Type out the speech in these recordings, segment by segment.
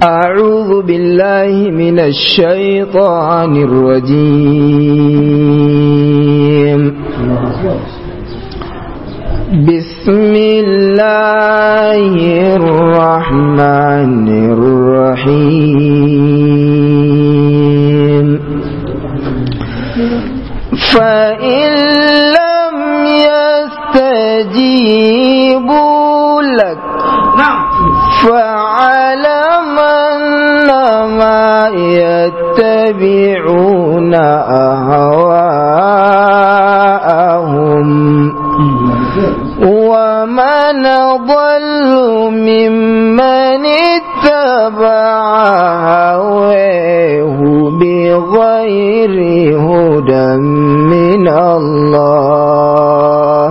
أعوذ بالله من الشيطان الرجيم بسم الله الرحمن الرحيم فإن لم يستجيبوا لك فاعلم أنما يتبعون أهواءهم ومن ضل ممن اتبع هواه بغير هدى من الله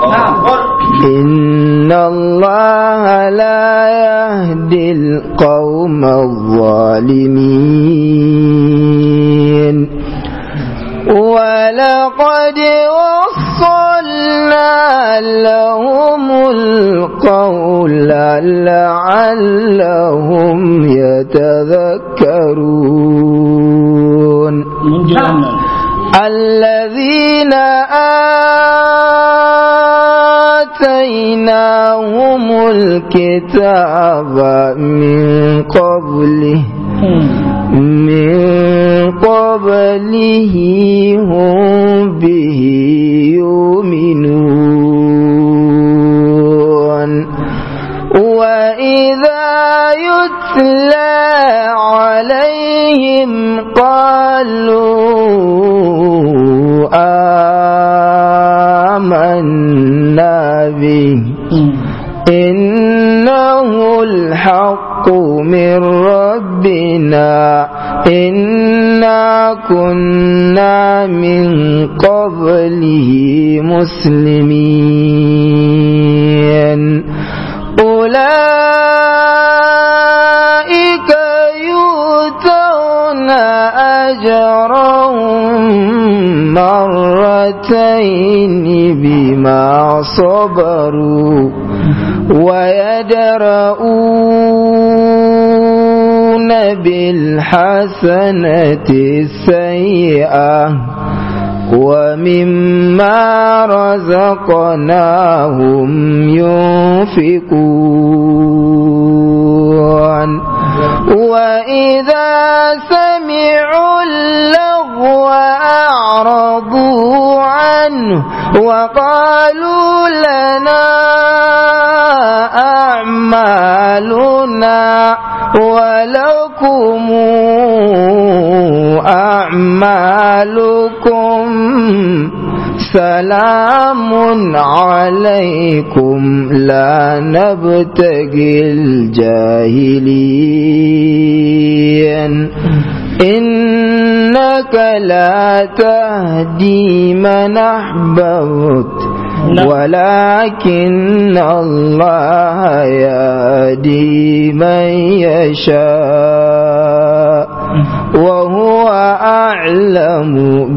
إن الله لا يهدي القوم الظالمين ولقد وصلنا لهم القول لعلهم يتذكرون الذين آتيناهم الكتاب من قبله من قبله هم به يؤمنون وإذا يتلى عليهم قالوا آمنا به إنه الحق من ربنا إنا كنا من قبله مسلمين أولئك يؤتون أجرهم مرتين بما صبروا ويدرؤون بالحسنة السيئة ومما رزقناهم ينفقون وإذا سمعوا اللغو أعرضوا عنه وقالوا لنا أعمالنا ولكم أعمالكم سلام عليكم لا نبتغي الجاهلين إنك لا تهدي من أحببت ولكن الله يهدي من يشاء وهو أعلم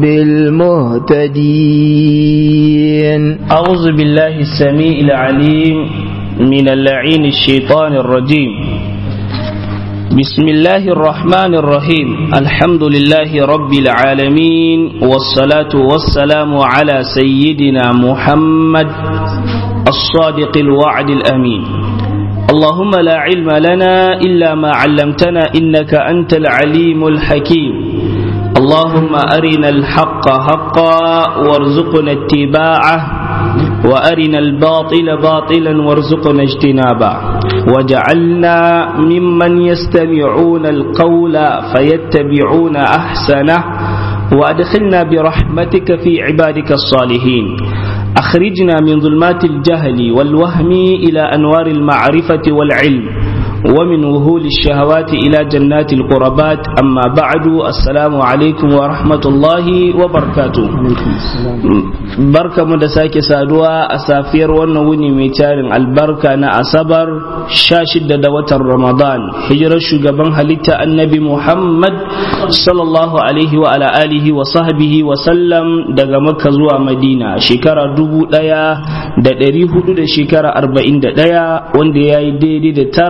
بالمهتدين أعوذ بالله السميع العليم من اللعين الشيطان الرجيم بسم الله الرحمن الرحيم الحمد لله رب العالمين والصلاة والسلام على سيدنا محمد الصادق الوعد الأمين اللهم لا علم لنا إلا ما علمتنا إنك أنت العليم الحكيم اللهم أرنا الحق حقا وارزقنا اتباعه وأرنا الباطل باطلا وارزقنا اجتنابه وجعلنا ممن يستمعون القول فيتبعون أحسنه وأدخلنا برحمتك في عبادك الصالحين أخرجنا من ظلمات الجهل والوهم إلى أنوار المعرفة والعلم ومن وهول الشهوات إلى جنات القربات أما بعد السلام عليكم ورحمة الله وبركاته بركة مدساك سادوا أسافير ونوني ميتار البركة نا أصبر شاشد دوة رمضان هجر الشقبان هلتا النبي محمد صلى الله عليه وعلى آله وصحبه وسلم daga Makka zuwa Madina shekara dubu ɗaya da ɗari hudu da shekara arba'in da ɗaya wanda ya yi daidai da tara da wata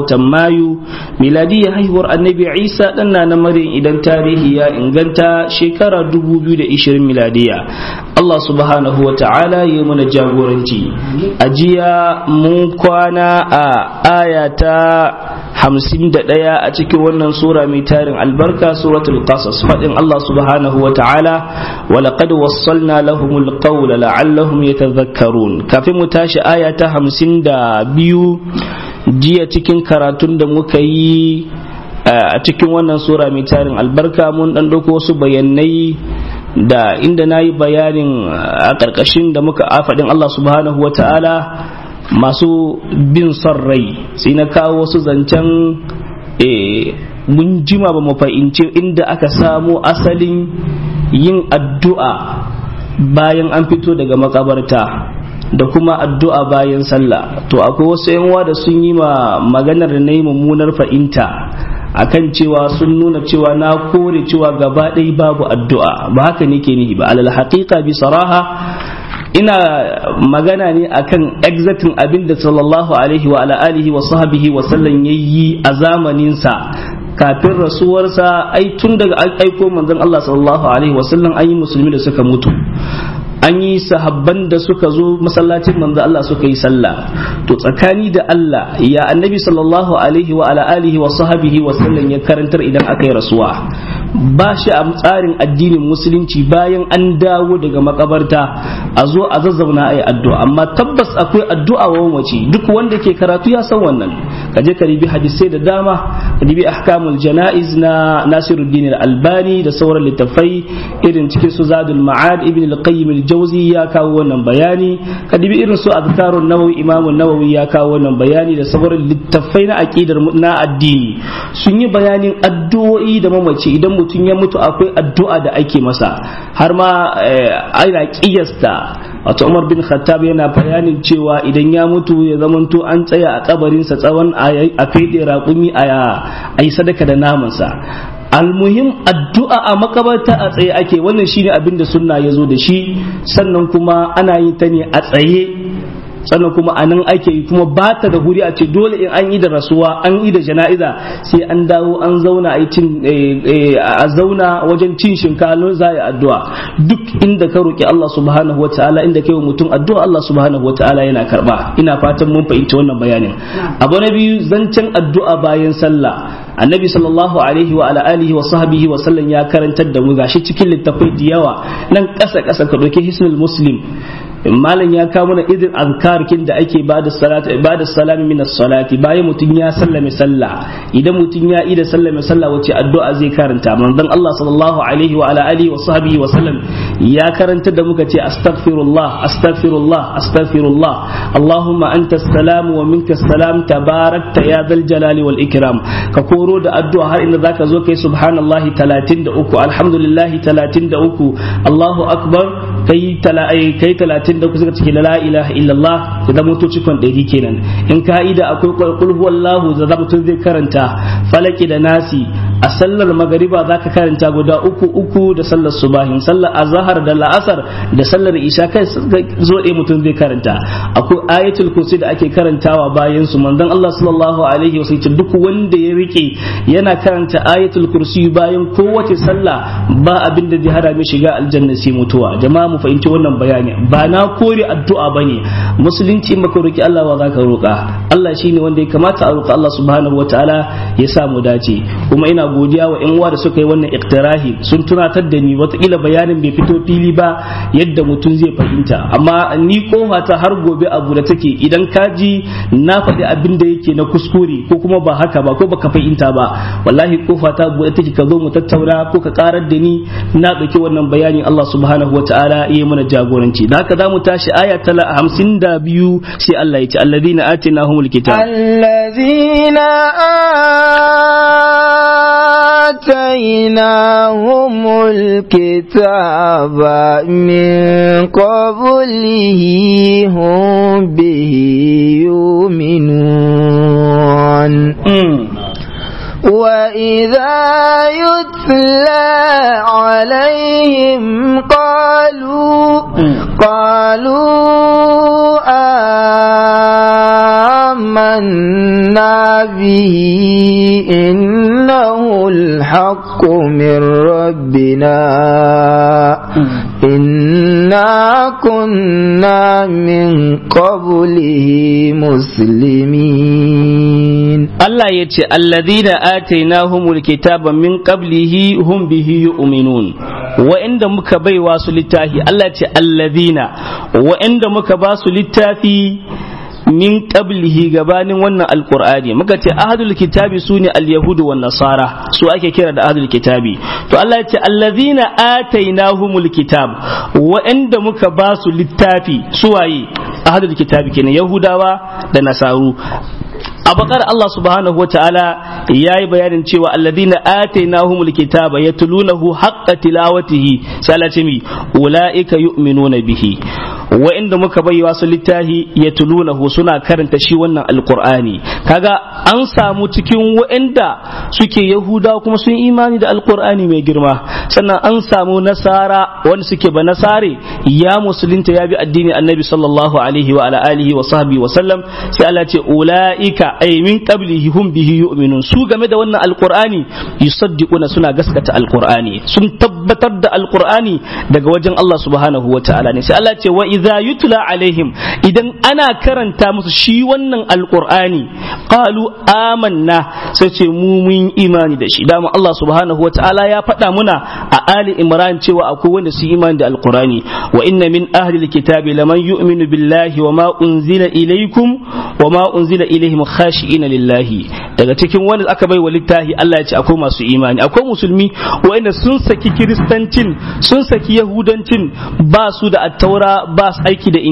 watan mayu miladiyar haihuwar annabi isa ɗan na maryam idan tarihi ya inganta shekara 2020 miladiya Allah subhanahu wa ta'ala ya mana jagoranci a jiya mun kwana a aya ta hamsin da ɗaya a cikin wannan sura mai tarin albarka suratul qasas faɗin Allah subhanahu wa ta'ala wa laqad wassalna lahumul qawla la'allahum yatadhakkarun kafin mu tashi aya ta hamsin da biyu jiya cikin karatun da muka yi a cikin wannan sura mai tarin albarka mun ɗan ɗauko wasu bayanai da inda na yi bayanin a ƙarƙashin da muka faɗin Allah subhanahu wa ta'ala masu bin son rai sai na kawo wasu zancen mun jima ba mu fahimci inda aka samo asalin yin addu'a bayan an fito daga makabarta da kuma addu'a bayan sallah to akwai wasu yanwa da sun yi ma maganar da na yi mummunar fahimta akan cewa sun nuna cewa na kore cewa gaba ɗaya babu addu'a ba haka ne ke nihi ba alal haƙiƙa bi saraha ina magana ne akan exactin abin da sallallahu alaihi wa ala alihi wa sahbihi wa sallam yayi a zamaninsa kafin rasuwarsa ai tun daga aiko manzon Allah sallallahu alaihi wa sallam an yi musulmi da suka mutu an yi sahabban da suka zo masallacin manzo Allah suka yi sallah to tsakani da Allah ya annabi sallallahu alaihi wa ala alihi wa sahbihi wa sallam ya karantar idan aka yi rasuwa ba shi a tsarin addinin musulunci bayan an dawo daga makabarta a zo a zazzauna a yi addu'a amma tabbas akwai addu'a wa mace duk wanda ke karatu ya san wannan ka je ka ribi hadisai da dama ka ribi ahkamul janaiz na Nasiruddin al-Albani da sauran littafai irin cikin su Zadul Ma'ad Ibn al-Qayyim al-Jawzi ya kawo wannan bayani ka ribi irin su Azkarun Nawawi Imam Nawawi ya kawo wannan bayani da sauran littafai na aqidar na addini sun yi bayanin addu'o'i da mamaci idan mutum ya mutu akwai addu'a da ake masa har ma ana kiyasta wato Umar bin Khattab yana bayanin cewa idan ya mutu ya zamanto an tsaya a kabarinsa tsawon a fede raƙumi a yi sadaka da namansa almuhim addu'a a makabarta a tsaye ake wannan shine abin da sunna ya zo da shi sannan kuma ana yi ta ne a tsaye sannan kuma a nan ake yi kuma ba ta da huri a ce dole in an yi da rasuwa an yi da jana'iza sai an dawo an zauna a cin a zauna wajen cin shinkafa za a addu'a duk inda ka roki Allah subhanahu wa ta'ala inda kai wa mutum addu'a Allah subhanahu wa ta'ala yana karba ina fatan mun fahimci wannan bayanin abu na biyu zancen addu'a bayan sallah annabi sallallahu alaihi wa ala alihi wa sahbihi wa sallam ya karantar da mu gashi cikin littafai da yawa nan kasa kasa ka doke hisnul muslim malam ya kawo mana irin azkarkin da ake bada salatu ibada salam min salati bayan mutum ya sallame sallah idan mutum ya ida sallame sallah wace addu'a zai karanta manzon Allah sallallahu alaihi wa ala alihi wa sahbihi wa sallam ya karanta da muka ce astaghfirullah astaghfirullah astaghfirullah allahumma anta salam wa minka salam tabarakta ya dal jalali wal ikram ka koro da addu'a har inda zaka zo kai subhanallahi 33 alhamdulillahi 33 Allahu akbar kai kai 30 da kusa cikin la ilaha illallah da zama to cikon ɗari kenan in ka'ida akwai qul huwallahu da zama zai karanta falaki da nasi a sallar magariba zaka karanta guda uku uku da sallar subahin sallar azhar da la'asar da sallar isha kai zo ɗaya mutum zai karanta akwai ayatul kursi da ake karantawa bayan su manzon Allah sallallahu alaihi wasallam duk wanda ya rike yana karanta ayatul kursi bayan kowace sallah ba abin da zai hada mai shiga aljanna sai mutuwa jama'a mu fahimci wannan bayani ba na kore addu'a bane musulunci in baka roki Allah wa zaka roka Allah shine wanda ya kamata a roka Allah subhanahu wataala ya sa mu dace kuma ina godiya wa yan uwa da suka yi wannan iktirahi sun tunatar da ni watakila bayanin bai fito fili ba yadda mutum zai fahimta amma ni kofa ta har gobe abu da take idan ka ji na faɗi abin da yake na kuskure ko kuma ba haka ba ko baka fahimta ba wallahi kofa ta buɗe take ka zo mu tattauna ko ka karar da ni na ɗauki wannan bayani Allah subhanahu wataala ya mana jagoranci da haka za mu tashi aya ta hamsin da biyu sai Allah ya ce alladhina atinahumul kitab alladhina atainahumul kitaba min qablihi hum bihi yu'minun وإذا يتلى عليهم قالوا قالوا آمنا به إنه الحق من ربنا إنا كنا من قبله مسلمين Allah ya ce alladhina atainahumul kitaba min qablihi hum bihi yu'minun wa'inda muka baiwa su littafi Allah ya ce alladhina wa'inda muka ba su littafi min qablihi gabanin wannan alqur'ani muka ce ahadul kitabi sune alyahudu wan nasara su ake kira da ahadul kitabi to Allah ya ce allazina atainahumul kitab wa'anda muka ba su littafi suwaye ahadul kitabi kenan yahudawa da nasaru a bakar Allah subhanahu wa ta'ala ya yi bayanin cewa alladina atainahumul kitaba yatlunahu haqqa tilawatihi sai Allah ce mi ulaika yu'minuna bihi wa'inda muka baiwa su littahi yatlunahu suna karanta shi wannan alqur'ani kaga an samu cikin wa'inda suke yahuda kuma sun imani da alqur'ani mai girma sannan an samu nasara wanda suke ba nasare ya musulunta ya bi addini annabi sallallahu alaihi wa ala alihi wa sahbihi wa sallam sai Allah ce ulaika ay min qablihi hum bihi yu'minun su game da wannan alqur'ani yusaddiquna suna gaskata alqur'ani sun tabbatar da alqur'ani daga wajen Allah subhanahu wa ta'ala ne sai Allah ce wa idza yutla alaihim idan ana karanta musu shi wannan alqur'ani qalu amanna sai ce mu mun imani da shi dama Allah subhanahu wa ta'ala ya faɗa muna a ali imran cewa akwai wanda su imani da alqur'ani wa inna min ahli alkitabi laman yu'minu billahi wa ma unzila ilaykum wa ma unzila ilaihim khashi'ina lillahi daga cikin wanda aka bai wa littafi Allah ya ce akwai masu imani akwai musulmi wanda sun saki kiristancin sun saki yahudancin ba su da attaura ba su aiki da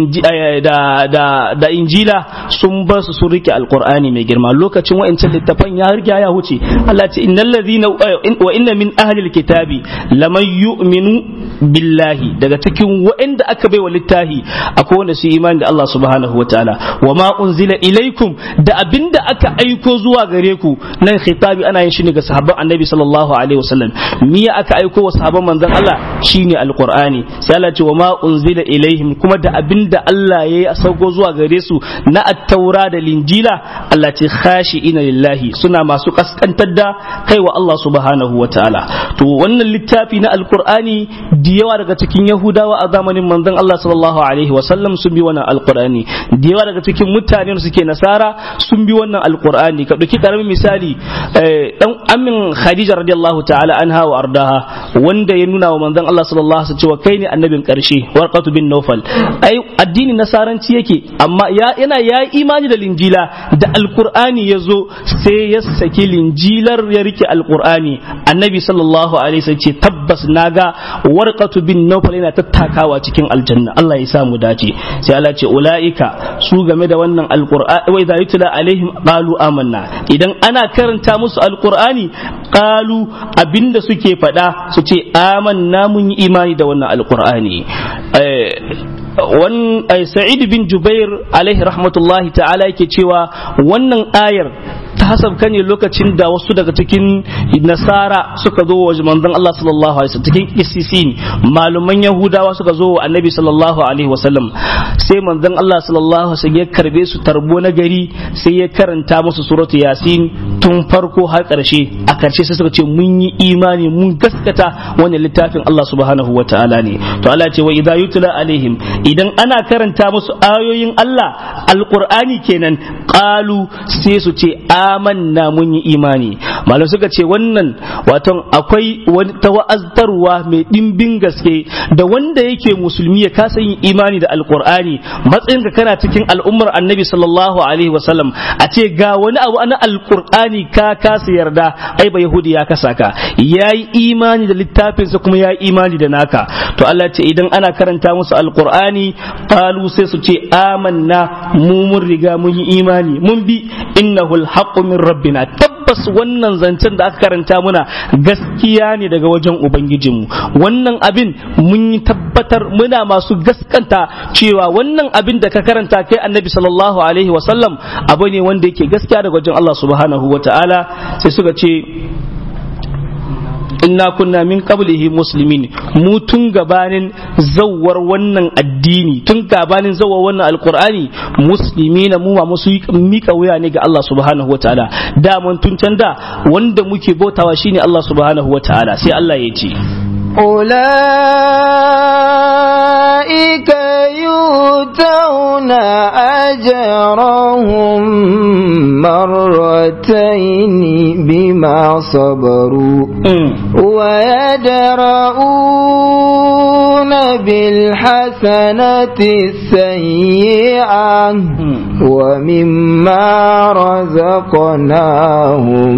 da da da injila sun bar su sun rike alqur'ani mai girma lokacin wa'ancan littafan ya riga ya huce Allah ce innal ladhina wa inna min ahli alkitabi laman yu'minu billahi daga cikin wa'anda aka bai wa littafi akwai wanda su imani da Allah subhanahu wataala wa ma unzila ilaikum da abinda aka aiko zuwa gare ku nan khitabi ana yin shi ne ga sahabban annabi sallallahu alaihi wasallam miya aka aiko wa sahabban manzon Allah shine alqur'ani sai Allah ce wa ma unzila ilaihim kuma da abinda Allah yayi a sauko zuwa gare su na at-taura da linjila Allah ce khashi'ina lillahi suna masu kaskantar da kai wa Allah subhanahu wataala to wannan littafi na alqur'ani da yawa daga cikin yahudawa a zamanin manzon Allah sallallahu alaihi wasallam sun bi wannan alqur'ani da yawa daga cikin mutanen suke nasara sun bi wannan alqur'ani ka dauki karamin misali dan amin khadija radiyallahu ta'ala anha wa ardaha wanda ya nuna wa manzon Allah sallallahu alaihi wasallam cewa kai ne annabin karshe warqatu bin nawfal ai addinin nasaranci yake amma ya yana ya imani da linjila da alqur'ani yazo sai ya saki linjilar ya rike alqur'ani annabi sallallahu alaihi wasallam ce tabbas naga warqatu bin nawfal yana tattakawa cikin aljanna Allah ya sa mu dace sai Allah ce ulaika su game da wannan alqur'ani wa idza yutla alaihim qalu amanna idan ana karanta musu alqur'ani qalu abinda suke faɗa su ce amanna mun yi imani da wannan alqur'ani wan sa'id bin jubair alaihi rahmatullahi ta'ala yake cewa wannan ayar ta hasabka ne lokacin da wasu daga cikin nasara suka zo wa manzon Allah sallallahu alaihi wasallam cikin isisin maluman yahudawa suka zo wa annabi sallallahu alaihi wasallam sai manzon Allah sallallahu alaihi wasallam ya karbe su tarbo na gari sai ya karanta musu suratu yasin tun farko har karshe a karshe sai suka ce mun yi imani mun gaskata wannan littafin Allah subhanahu wataala ne to Allah ce wa idza yutla alaihim idan ana karanta musu ayoyin Allah alqur'ani kenan qalu sai su ce amanna mun yi imani malam suka ce wannan waton akwai wani tawa'aztarwa mai dimbin gaske da wanda yake musulmi ya kasa yin imani da alqur'ani matsayinka kana cikin al'ummar annabi sallallahu alaihi wasallam a ce ga wani abu na alqur'ani ka kasa yarda ai ba yahudi ya kasa ka yayi imani da littafinsa kuma yayi imani da naka to Allah ce idan ana karanta musu alqur'ani qalu sai su ce amanna mu mun riga mun yi imani mun bi innahu alhaqqu min rabbina tabbas wannan zancen da aka karanta muna gaskiya ne daga wajen ubangijinmu wannan abin mun yi tabbatar muna masu gaskanta cewa wannan abin da ka karanta kai annabi sallallahu alaihi wasallam abu ne wanda yake gaskiya daga wajen Allah subhanahu wa ta'ala sai suka ce inna kunna min qablihi muslimin mu tun gabanin zawwar wannan addini tun gabanin zawwar wannan alqur'ani muslimina mu ma musu mika wuya ne ga Allah subhanahu wataala da mun tun can da wanda muke bautawa shine Allah subhanahu wataala sai Allah ya ce أولئك يؤتون أجرهم مرتين بما صبروا ويدرؤون بالحسنة السيئة ومما رزقناهم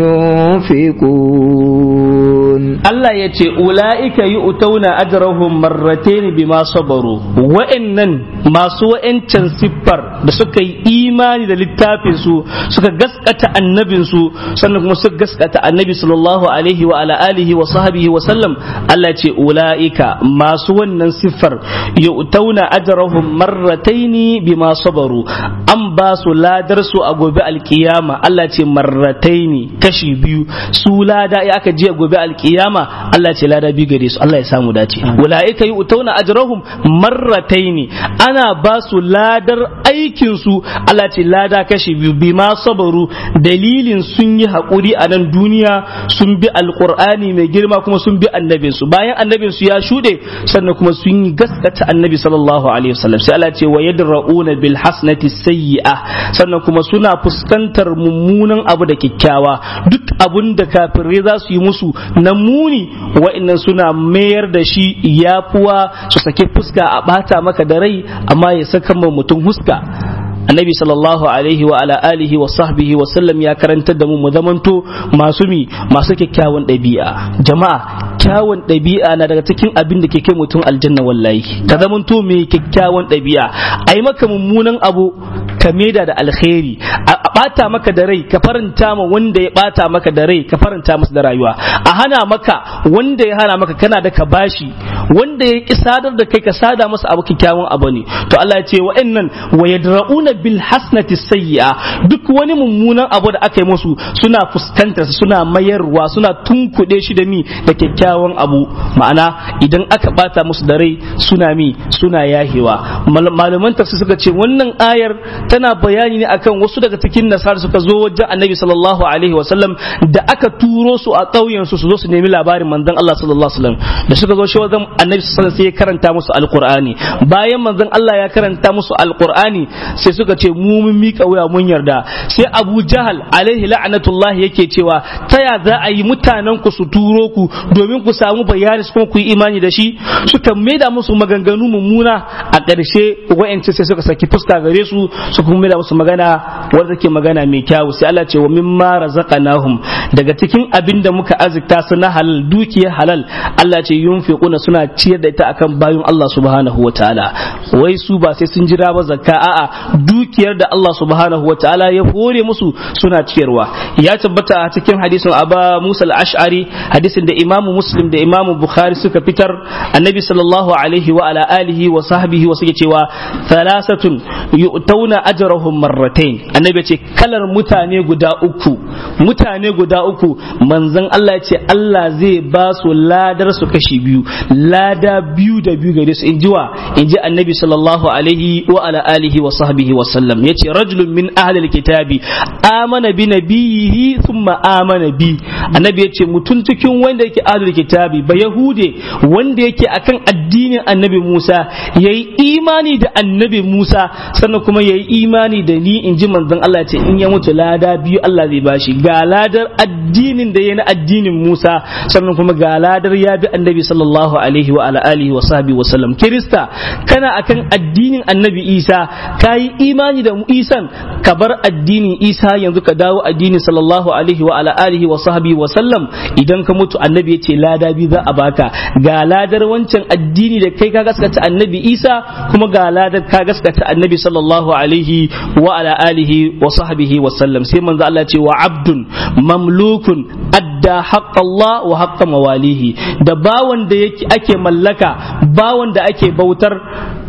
ينفقون Allah ya ce ula'ika yi utauna ajrahum marratain bima sabaru wa'annan masu wa'ancan siffar da suka yi imani da littafin su suka gaskata annabin su sannan kuma suka gaskata annabi sallallahu alaihi wa ala alihi wa sahbihi wa sallam Allah ce ula'ika masu wannan siffar yi utauna ajrahum marratain bima sabaru an ba su ladar su a gobe alkiyama Allah ce marratain kashi biyu su lada ya aka je gobe alkiyama kiyama Allah ce lada bi gare su Allah ya samu dace ulaika yu'tuna ajrahum marrataini ana ba su ladar aikin su Allah ce lada kashi biyu bima sabaru dalilin sun yi hakuri a nan duniya sun bi alqur'ani mai girma kuma sun bi annabin su bayan annabin su ya shude sannan kuma sun yi gaskata annabi sallallahu alaihi wasallam sai Allah ce wa yadrauna bil hasnati sayyi'a sannan kuma suna fuskantar mummunan abu da kyakkyawa duk abun da kafirai za su yi musu na muni wa'annan suna mayar da shi yafuwa su sake fuska a bata maka da rai amma ya saka ma mutum huska annabi sallallahu alaihi wa ala alihi wa sahbihi wa sallam ya karantar da mu mu zamanto masu mi masu kyakkyawan ɗabi'a jama'a kyawun ɗabi'a na daga cikin abin da ke kai mutum aljanna wallahi ka zamanto mai kyakkyawan ɗabi'a a yi maka mummunan abu ka maida da alkhairi a bata maka da rai ka faranta ma wanda ya bata maka da rai ka faranta masa da rayuwa a hana maka wanda ya hana maka kana da ka bashi wanda ya ki sadar da kai ka sada masa abu kyakkyawan abu ne to Allah ya ce wa'annan wa yadra'una bil hasnati sayyi'a duk wani mummunan abu da aka yi musu suna fuskantar suna mayarwa suna tunkuɗe shi da mi da kyakkyawan abu ma'ana idan aka bata musu da rai suna mi suna yahewa malaman tafsir suka ce wannan ayar tana bayani ne akan wasu daga cikin nasara suka zo wajen annabi sallallahu alaihi wasallam da aka turo su a ƙauyen su su zo su nemi labarin manzon Allah sallallahu alaihi wasallam da suka zo shi wajen annabi sallallahu alaihi wasallam sai ya karanta musu alqur'ani bayan manzon Allah ya karanta musu alqur'ani sai suka ce mu mun mika wuya mun yarda sai Abu Jahal alaihi la'natullah yake cewa ta ya za a yi mutanen ku su turo ku domin ku samu bayani kuma ku yi imani da shi suka maida musu maganganu mummuna a ƙarshe wa'ance sai suka saki fuska gare su su kuma maida musu magana wanda take magana mai kyawu sai Allah ce wa mimma razaqnahum daga cikin abin da muka azikta su na halal dukiyar halal Allah ce yunfiquna suna ciyar da ita akan bayin Allah subhanahu wataala wai su ba sai sun jira ba zakka a'a dukiyar da Allah subhanahu wataala ya hore musu suna ciyarwa ya tabbata a cikin hadisin Aba Musa al-Ash'ari hadisin da Imam Muslim da Imam Bukhari suka fitar annabi sallallahu alaihi wa ala alihi wa sahbihi wa suke cewa thalathatun yu'tauna ajrahum marratain annabi ce kalar mutane guda uku mutane guda uku manzon Allah ya ce Allah zai ba su ladar su kashi biyu lada biyu da biyu gare su in ji wa in ji annabi sallallahu alaihi wa ala alihi wa sahbihi wa sallam yace rajulun min ahli alkitabi amana bi nabiyhi thumma amana bi annabi yace mutum cikin wanda yake ahli kitabi ba yahude wanda yake akan addinin annabi Musa yayi imani da annabi Musa sannan kuma yayi imani da ni in ji manzon Allah ce in ya mutu lada biyu Allah zai bashi ga ladar addinin da ya na addinin Musa sannan kuma ga ladar ya bi annabi sallallahu alaihi wa ala alihi wa sahbihi wa sallam kirista kana akan addinin annabi Isa kayi imani da Isan ka bar addinin Isa yanzu ka dawo addinin sallallahu alaihi wa ala alihi wa sahbihi wa sallam idan ka mutu annabi ya ce lada biyu za a baka ga ladar wancan addini da kai ka gaskata annabi Isa kuma ga ladar ka gaskata annabi sallallahu alaihi wa ala alihi wa sahbihi wa sallam sai manzo Allah ce wa abdun mamlukun adda haqqa Allah wa haqqa mawalihi da bawan da yake ake mallaka bawan da ake bautar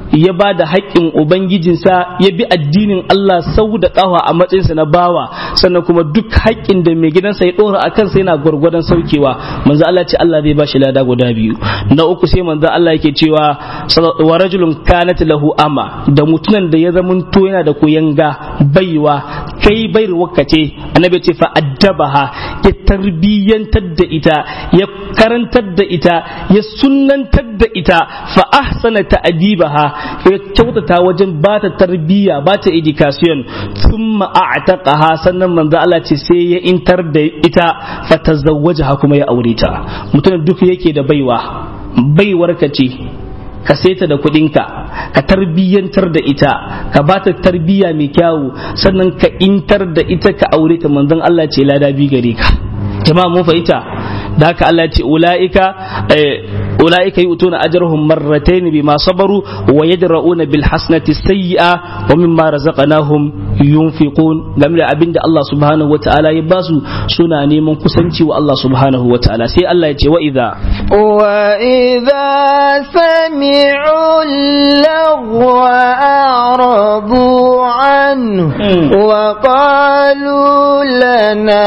ya ba da haƙƙin ubangijinsa ya bi addinin Allah sau da ƙawa a matsayinsa na bawa sannan kuma duk haƙƙin da mai gidansa ya ɗora a kansa yana gwargwadon saukewa manzo Allah ce Allah zai ba shi lada guda biyu na uku sai manzo Allah yake cewa wa rajulun kanat lahu ama da mutunan da ya zamanto yana da koyanga baiwa kai bai wakace annabi ce fa addabaha ya tarbiyyantar da ita ya karantar da ita ya sunnantar da ita fa ahsana ta'dibaha ya kyautata wajen ba ta tarbiyya ba ta education thumma a'taqaha sannan manzo Allah ce sai ya intar da ita fa tazawwajaha kuma ya aure ta mutum duk yake da baiwa baiwar ka ce ka saita da kuɗinka ka tarbiyyantar da ita ka ba ta tarbiyya mai kyawu sannan ka intar da ita ka aure ta manzon Allah ce lada bi gare ka jama'a mun fahimta da haka Allah ce ula'ika ula'ika yu'tuna ajrahum marratayn bima sabaru wa yadra'una bil hasanati sayyi'a wa mimma razaqnahum yunfiqun game da abinda Allah subhanahu wata'ala ya basu suna neman kusanci wa Allah subhanahu wata'ala sai Allah ya ce wa idza wa idza sami'u lagwa a'radu anhu wa qalu lana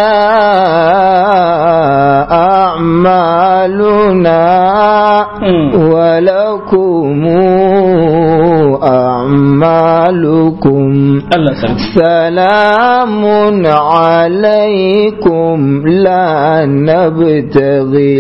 أعمالنا ولكم أعمالكم سلام عليكم لا نبتغي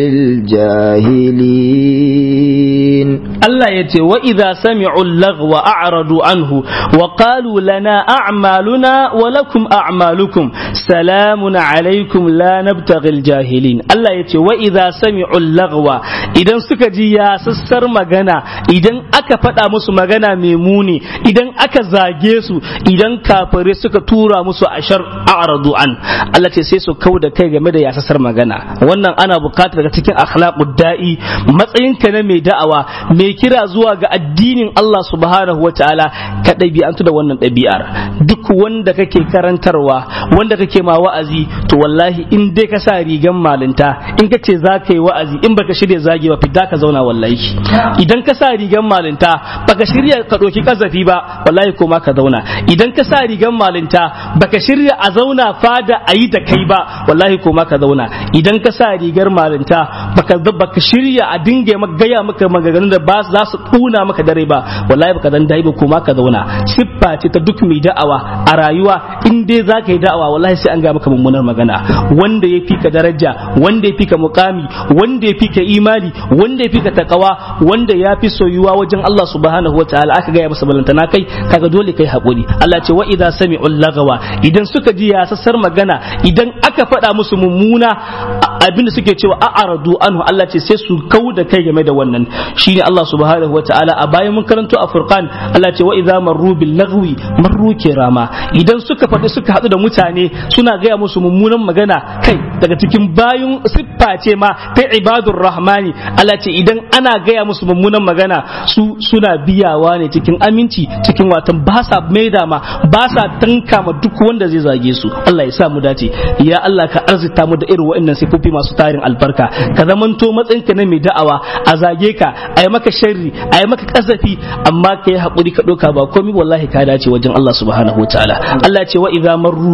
الجاهلين الله يتي وإذا سمعوا اللغو أعرضوا عنه وقالوا لنا أعمالنا ولكم أعمالكم سلام عليكم لا نبتغي الجاهلين الله يتي وإذا سمعوا اللغو إذا سكجي يا سسر مغانا إذا أكا فتا مسو مغانا ميموني إذا أكا زاجيسو إذا كافر سكا تورا مسو أشر أعرضوا عن الله يتي سيسو كودا كي game da yasasar magana wannan ana bukatar daga cikin akhlaqud da'i matsayinka na mai da'awa mai kira zuwa ga addinin Allah subhanahu wataala ka ɗabi'antu da wannan ɗabi'ar duk wanda kake karantarwa wanda kake ma wa'azi to wallahi in dai ka sa rigan malinta in ka ce za ka yi wa'azi in baka shirya zagi ba fidda ka zauna wallahi idan ka sa rigan malinta baka shirya ka ɗauki kazafi ba wallahi ko ma ka zauna idan ka sa rigan malinta baka shirya a zauna fada a yi da kai ba wallahi ko ma ka zauna idan ka sa rigar malinta baka baka shirya a dinga maka gaya maka maganganun da ba za su kuna maka dare ba wallahi baka zan dai ba ko ma ka zauna siffa ce ta duk mai da'awa a rayuwa in dai za ka yi da'awa wallahi sai an ga maka mummunar magana wanda ya fi ka daraja wanda ya fi ka mukami wanda ya fi ka imani wanda ya fi ka takawa wanda ya fi soyuwa wajen Allah subhanahu wa ta'ala aka gaya masa balantana kai kaga dole kai hakuri Allah ce wa idza sami'ul lagawa idan suka ji yasassar magana idan aka faɗa musu mummuna abin da suke cewa a'aradu anhu Allah ce sai su kau da kai game da wannan shine Allah subhanahu wa ta'ala a bayan mun karanto a furqan Allah ce wa idza marru bil lagwi marru kirama idan suka faɗi suka haɗu da mutane suna gaya musu mummunan magana kai daga cikin bayun siffa ce ma ta ibadur rahmani Allah ce idan ana gaya musu mummunan magana su suna biyawa ne cikin aminci cikin watan ba sa maida ma ba sa tanka ma duk wanda zai zage su Allah ya sa mu dace ya Allah ka arzita mu da irin waɗannan sifofi masu tarin albarka ka zamanto matsayinka na mai da'awa a zage ka a yi maka sharri a yi maka kasafi amma ka yi haƙuri ka ɗauka ba komai wallahi ka dace wajen Allah subhanahu wa ta'ala Allah ce wa idza marru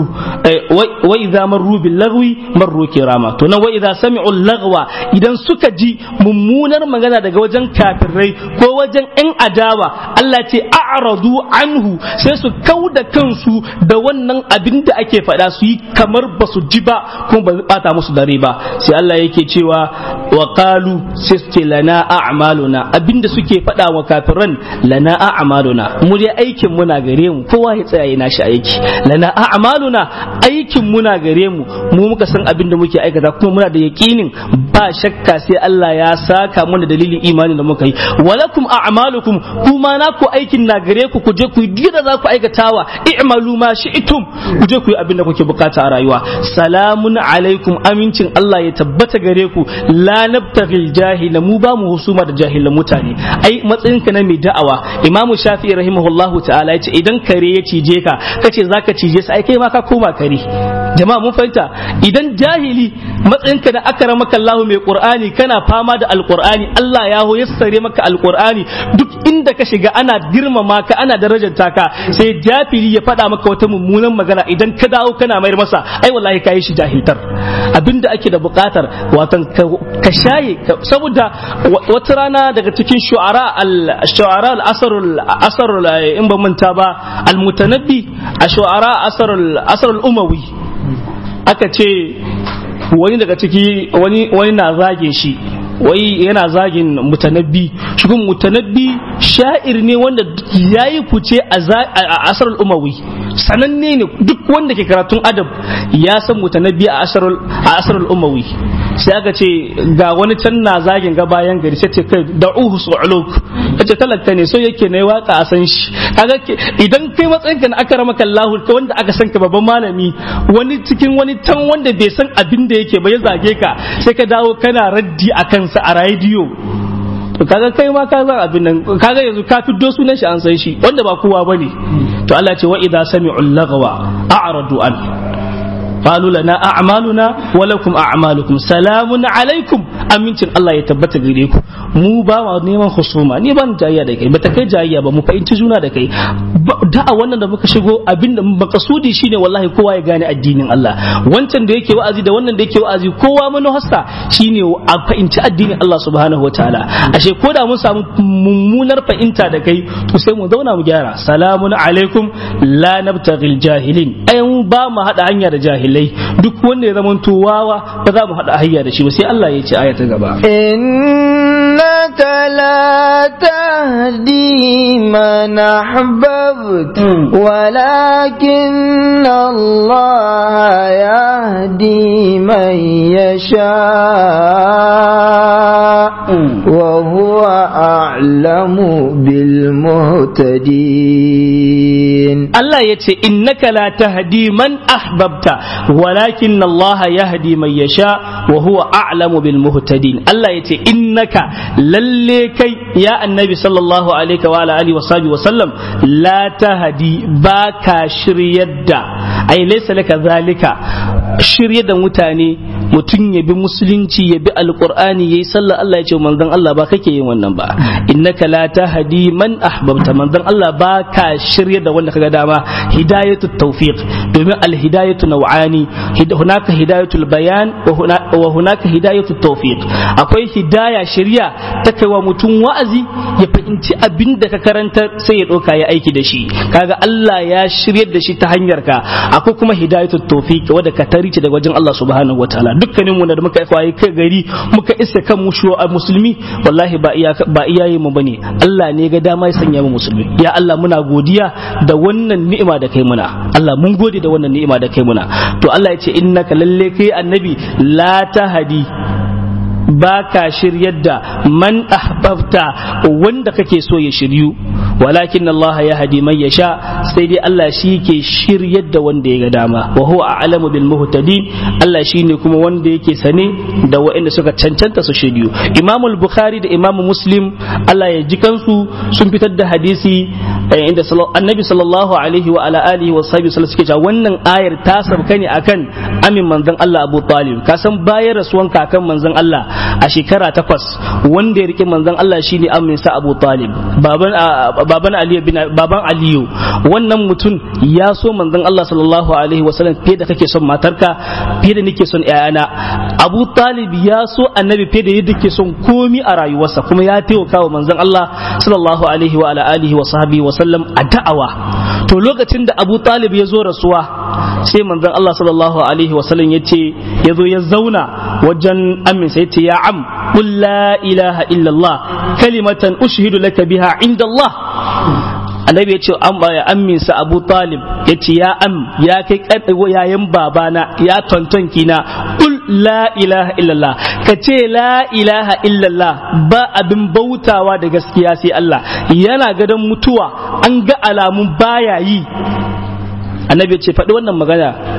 wa idza marru bil lagwi marru kirama to nan wa idza sami'u lagwa idan suka ji mummunar magana daga wajen kafirai ko wajen yan adawa Allah ce a'radu anhu sai su kauda kansu da wannan abin da ake faɗa su yi kamar ba su ji ba kuma ba bata musu dare ba sai Allah yake cewa wa qalu sai su ce lana a'maluna abinda suke faɗa wa kafiran lana a'maluna mu dai aikin muna gare mu kowa ya tsaya yana shi aiki lana a'maluna aikin muna gare mu mu muka san abin da muke aikata kuma muna da yakinin ba shakka sai Allah ya saka mana dalilin imani da muka yi walakum a'malukum kuma na ku aikin na gare ku ku je ku yi da za ku aikatawa i'malu ma shi'tum ku je ku yi abin da kuke bukata a rayuwa salamun alaikum amincin Allah ya tabbata gare ku la nabtaghil jahila mu ba mu husuma da jahilan mutane ai matsayinka na mai da'awa imamu shafi'i rahimahullahu ta'ala ya ce idan kare ya cije ka kace zaka cije sa ai kai ma ka koma kare jama'a mun fahimta idan jahili matsayinka da akramaka Allah mai Qur'ani kana fama da alqur'ani Allah ya ho yassare maka alqur'ani duk inda ka shiga ana girmama ka ana darajanta ka sai jafili ya faɗa maka wata mummunan magana idan ka dawo kana mayar masa ai wallahi kai shi jahiltar abinda ake da buƙatar watan ka shaye saboda wata rana daga cikin shu'ara al-shu'ara al-asrul asrul in ba manta ba al-mutanabbi a shu'ara asrul asrul umawi aka ce wani daga ciki wani wani na zage shi wai yana zagin mutanabbi shi kuma mutanabbi sha'ir ne wanda ya yi fice a asar umawi sananne ne duk wanda ke karatun adab ya san mutanabbi a asar umawi sai aka ce ga wani can na zagin ga bayan gari sai ce kai da'uhu su'uluk kace talaka ne so yake ne waka a san shi kaga idan kai matsayin ka na aka ramaka Allah ka wanda aka san ka babban malami wani cikin wani tan wanda bai san abin da yake ba ya zage ka sai ka dawo kana raddi a kansa a rediyo to kaga kai ma ka san abin nan kaga yanzu ka fiddo sunan shi an san shi wanda ba kowa bane to Allah ce wa idza sami'u lagwa a'radu an قالوا لنا أعمالنا ولكم أعمالكم سلام عليكم amincin Allah ya tabbata gare ku mu ba ma neman husuma ni ban jayya da kai bata kai jayya ba mu fahimci juna da kai da'a wannan da muka shigo abinda makasudi shine wallahi kowa ya gane addinin Allah wancan da yake wa'azi da wannan da yake wa'azi kowa manuhasta shine a fahimci addinin Allah subhanahu wataala ashe ko da mun samu mummunar fahimta da kai to sai mu zauna mu gyara salamun alaikum la nabtaghil jahilin ai mu ba mu hada hanya da jahilai duk wanda ya zama wawa ba za mu hada hanya da shi ba sai Allah ya ce aya ta gaba إنك لا تهدي من أحببت ولكن الله يهدي من يشاء وهو أعلم بالمهتدين Allah ya ce innaka la tahdi man ahbabta walakin Allah yahdi man yasha wa huwa a'lamu bil muhtadin Allah ya ce innaka lalle kai ya annabi sallallahu alaihi wa alihi wa sahbihi wa sallam la tahdi baka shiryar da ai laysa laka zalika shirye da mutane mutum ya bi musulunci ya bi alqur'ani yayi sallah Allah ya ce manzon Allah ba kake yin wannan ba innaka la tahdi man ahbabta manzon Allah ba ka shirye da wanda kaga dama hidayatu tawfiq domin alhidayatu naw'ani hunaka hidayatul bayan wa hunaka hidayatu tawfiq akwai hidaya shirya ta kai wa mutum wa'azi ya fahimci abin da ka karanta sai ya doka ya aiki da shi kaga Allah ya shiryar da shi ta hanyar ka akwai kuma hidayatu tawfiq wanda ka tarice daga wajen Allah subhanahu wataala dukkanin mu da muka kwaye kai gari muka isa kan mu musulmi wallahi ba iya ba iyaye mu bane Allah ne ga dama ya sanya mu musulmi ya Allah muna godiya da wannan ni'ima da kai muna Allah mun gode da wannan ni'ima da kai muna to Allah ya ce innaka lalle kai annabi la tahdi ba ka shiryar da man ahbabta wanda kake so ya shiryu walakin Allah ya hadi man yasha sai dai Allah shi ke shiryar da wanda ya ga dama wa huwa a'lamu bil muhtadin Allah shine kuma wanda yake sane da waɗanda suka cancanta su shiryu Imam al-Bukhari da Imam Muslim Allah ya ji kansu sun fitar da hadisi inda Annabi sallallahu alaihi wa ala alihi wa sahbihi sallallahu suke cewa wannan ayar ta sabka ne akan amin manzon Allah Abu Talib ka san bayan rasuwan kakan manzon Allah a shekara takwas wanda ya rike manzon Allah shine aminsa Abu Talib baban baban Aliyu bin baban Aliyu wannan mutum ya so manzon Allah sallallahu alaihi wasallam fiye da kake son matarka fiye da nake son ƴaƴana Abu Talib ya so annabi fiye da yadda ke son komi a rayuwarsa kuma ya taimaka wa manzon Allah sallallahu alaihi wa ala alihi wa sahbihi wa sallam a da'awa to lokacin da Abu Talib ya zo rasuwa sai manzon Allah sallallahu alaihi wa sallam ya ce ya zo ya zauna wajen aminsa ya ce ya am qul la ilaha illallah kalimatan ushhidu laka biha inda Allah annabi ya ce an baya amminsa abu talib ya ce ya am ya kai yayin babana ya tonton kina kul la ilaha illallah ka ce la ilaha illallah ba abin bautawa da gaskiya sai Allah yana gadon mutuwa an ga alamun baya yi annabi ya ce faɗi wannan magana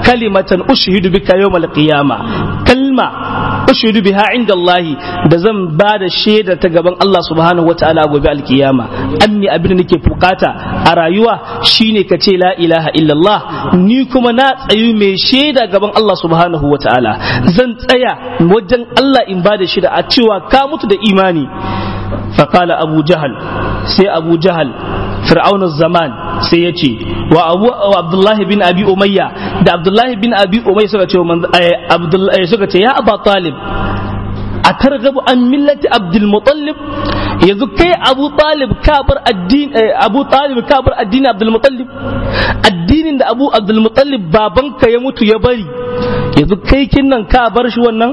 kalimatan ushhidu bika yawmal qiyama kalma ushhidu biha inda Allah da zan ba da shaida ta gaban Allah subhanahu wataala gobe alkiyama anni abin da nake bukata a rayuwa shine ka ce la ilaha illallah ni kuma na tsayu mai shaida gaban Allah subhanahu wataala zan tsaya wajen Allah in ba da shaida a cewa ka mutu da imani فقال أبو جهل سي أبو جهل فرعون الزمان sai ya ce wa abu abdullahi bin abi umayya da abdullahi bin abi umayya suka ce abdullahi suka ce ya aba talib a targabu an millati abdul mutallib yanzu kai abu talib kabar addini abu talib kabar addini abdul mutallib addinin da abu abdul mutallib babanka ya mutu ya bari yanzu kai kinnan ka bar shi wannan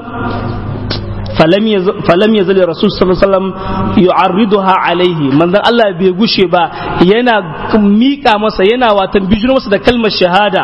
falam ya zali rasul sallallahu yu'arriduha alaihi manzon Allah bai gushe ba yana mika masa yana watan bijiro masa da kalmar shahada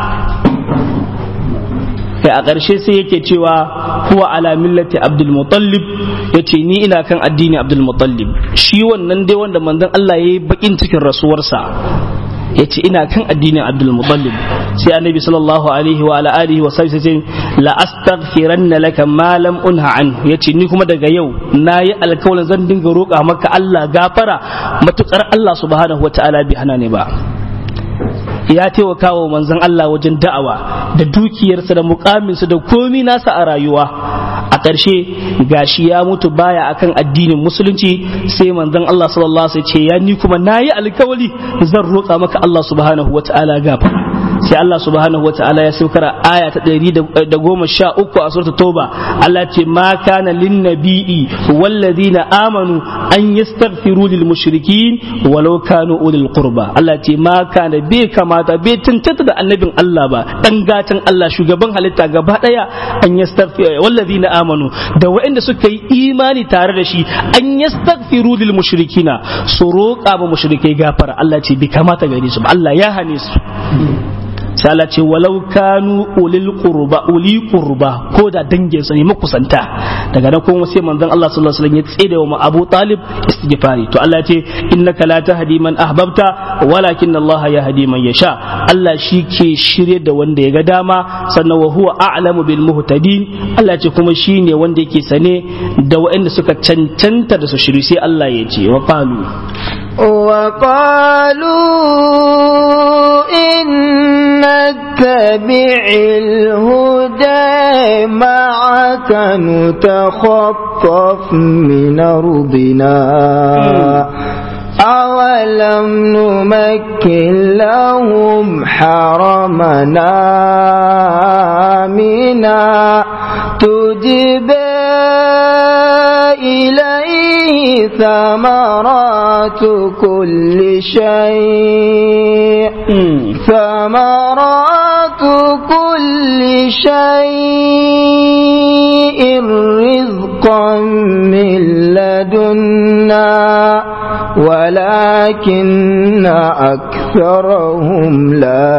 kai a ƙarshe sai yake cewa huwa ala millati abdul mutallib yace ni ina kan addini abdul mutallib shi wannan dai wanda manzon Allah yayi bakin cikin rasuwarsa ya ce ina kan addinin abdul mutallib sai annabi sallallahu alaihi wa ala alihi wa sallam sai la astaghfiranna laka ma lam unha an yace ni kuma daga yau nayi alkawalin zan dinga roƙa maka Allah gafara matukar Allah subhanahu wa ta'ala bi hana ne ba ya taimaka wa manzon Allah wajen da'awa da dukiyarsa da mukaminsa da komi nasa a rayuwa a ƙarshe gashi ya mutu baya akan addinin musulunci sai manzon Allah sallallahu alaihi wasallam ce ya ni kuma nayi alkawali zan roƙa maka Allah subhanahu wata'ala gafara sai Allah subhanahu wata'ala ya saukar aya ta 113 a suratul tauba Allah ce ma kana lin nabi'i walladhina amanu an yastaghfiru lil mushrikin walau kanu ulil qurba Allah ce ma kana bai kamata bai tantata da annabin Allah ba dan gatan Allah shugaban halitta gaba daya an yastaghfiru walladhina amanu da waɗanda suka yi imani tare da shi an yastaghfiru lil mushrikina su roƙa ba mushrikai gafara Allah ce bai kamata gare su ba Allah ya hane su sai Allah ce walau kanu ulil qurba uli qurba ko da dangin sa ne makusanta daga nan kuma sai manzon Allah sallallahu alaihi wasallam ya tsede wa Abu Talib istighfari to Allah ce innaka la tahdi man ahbabta walakin Allah yahdi man yasha Allah shi ke shirye da wanda ya ga dama sannan wa huwa a'lamu bil muhtadin Allah ce kuma shine wanda yake sane da waɗanda suka cancanta da su shiri sai Allah ya ce wa qalu وقالوا إن نتبع الهدى معك نتخطف من أرضنا أولم نمكن لهم حرمنا آمنا تجبى إليه ثمرات كل شيء ثمرات كل شيء رزقا من لدنا ولكن أكثرهم لا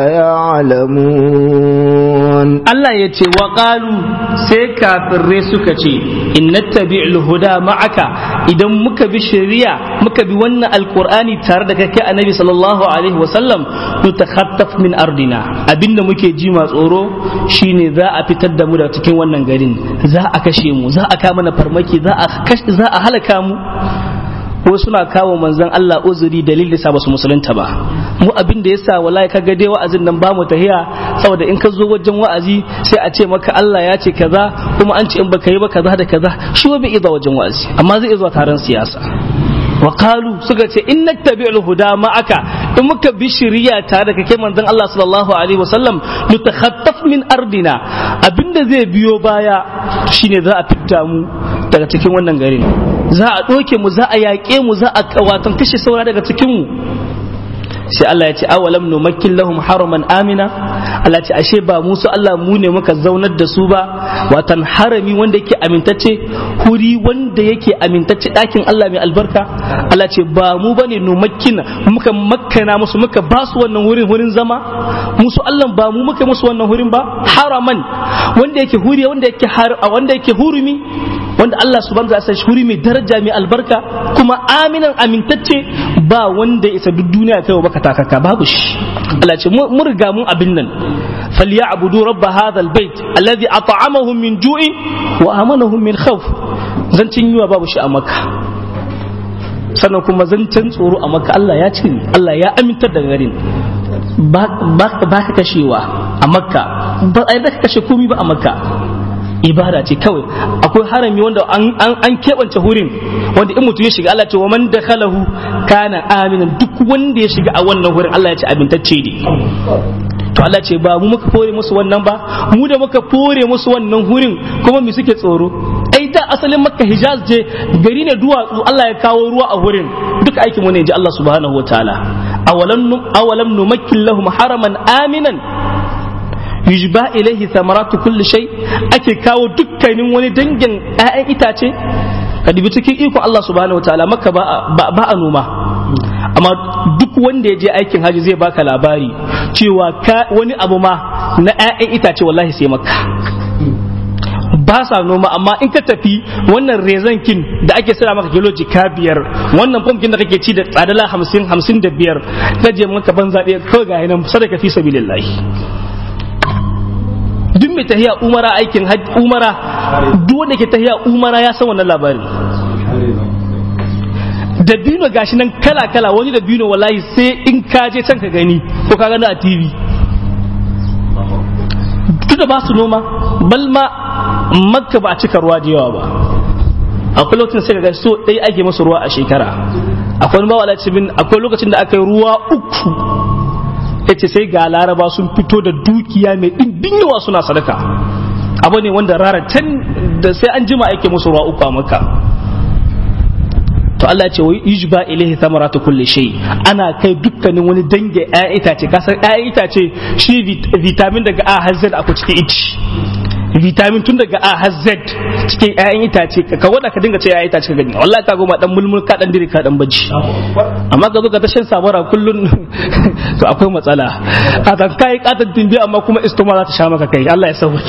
يعلمون Allah ya ce wa ƙalu sai kafirrai suka ce in nattabi'ul huda ma'aka idan muka bi shari'a muka bi wannan alqur'ani tare da kai annabi sallallahu alaihi wasallam nutakhattaf min ardina abinda muke ji ma tsoro shine za a fitar da mu daga cikin wannan garin za a kashe mu za a kama mana farmaki za a kashe za a halaka mu ko suna kawo manzon Allah uzuri dalilin sa basu musulunta ba mu abin da yasa wallahi kaga dai wa'azin nan ba mu tahiya saboda in ka zo wajen wa'azi sai a ce maka Allah ya ce kaza kuma an ce in baka yi ba kaza da kaza shi ba bai zuwa wajen wa'azi amma zai zuwa taron siyasa wa qalu suka ce in nattabi'ul huda ma'aka in muka bi shari'a tare da kake manzon Allah sallallahu alaihi wasallam nutakhattaf min ardina abinda zai biyo baya shine za a fitta mu daga cikin wannan garin za a ɗoke mu za a yaƙe mu za a watan kashe saura daga cikin mu sai Allah ya ce awalam numakkin lahum haraman amina Allah ce ashe ba musu Allah mu ne muka zaunar da su ba watan harami wanda yake amintacce huri wanda yake amintacce ɗakin Allah mai albarka Allah ce ba mu bane numakkin muka makkana musu muka ba su wannan wurin wurin zama musu Allah ba mu muka musu wannan wurin ba haraman wanda yake huri wanda yake wanda yake hurumi wanda Allah subhanahu wa ta'ala huri mai daraja mai albarka kuma aminan amintacce ba wanda ya isa duk duniya kai baka takaka babu shi Allah ce mun riga mun abin nan falyabudu rabb hadha albayt alladhi at'amahum min ju'i wa amanahum min khawf zancin yiwa babu shi a makka sannan kuma zancen tsoro a makka Allah ya ce Allah ya amintar da garin ba ka kashewa a makka ba a yadda ka kashe komi ba a makka ibada ce kawai akwai harami wanda an keɓance hurin wanda in mutum ya shiga Allah ce wa man dakhalahu kana aminan duk wanda ya shiga a wannan hurin Allah ya ce abintacce ne to Allah ce ba mu muka fore musu wannan ba mu da muka fore musu wannan hurin kuma mu suke tsoro ai da asalin makka hijaz je gari ne duwatsu Allah ya kawo ruwa a hurin duka aikin mu ne ji Allah subhanahu wataala awalam awalam numakkin lahum haraman aminan yujba ilaihi samaratu kulli shay ake kawo dukkanin wani dangin ƴaƴan itace ka dubi cikin ikon Allah subhanahu wataala makka ba ba a noma amma duk wanda ya je aikin haji zai baka labari cewa wani abu ma na 'ya'yan itace wallahi sai maka ba sa noma amma in ka tafi wannan rezankin da ake sira maka kilo jika biyar wannan pumpkin da kake ci da tsadala hamsin hamsin da biyar ka je maka banza ɗaya kawai ga nan sadaka fi sabilillahi duk mai tahiya umara aikin umara duk wanda ke tahiya umara ya san wannan labarin dabino gashi nan kala kala wani dabino wallahi sai in ka je can ka gani ko ka gani a tv tunda ba su noma balma makka ba a cika ruwa da yawa ba akwai lokacin sai ga so ɗaya ake masa ruwa a shekara akwai ba wala cibin akwai lokacin da aka yi ruwa uku yace sai ga laraba sun fito da dukiya mai ɗimbin yawa suna sadaka abu ne wanda rara can da sai an jima ake musu ruwa uku a makka to Allah ya ce wa yujba ilaihi thamaratu kulli shay ana kai dukkanin wani dange ƴaƴan itace kasar ƴaƴan itace shi vitamin daga A har Z akwai cikin ici vitamin tun daga A har Z cikin ƴaƴan itace ka wada ka dinga ce ƴaƴan itace ka gani wallahi ka goma dan mulmul ka dan dire ka dan baji amma ka zo ka ta shan sabara kullun to akwai matsala a kan kai katan timbi amma kuma istoma za ta sha maka kai Allah ya sauke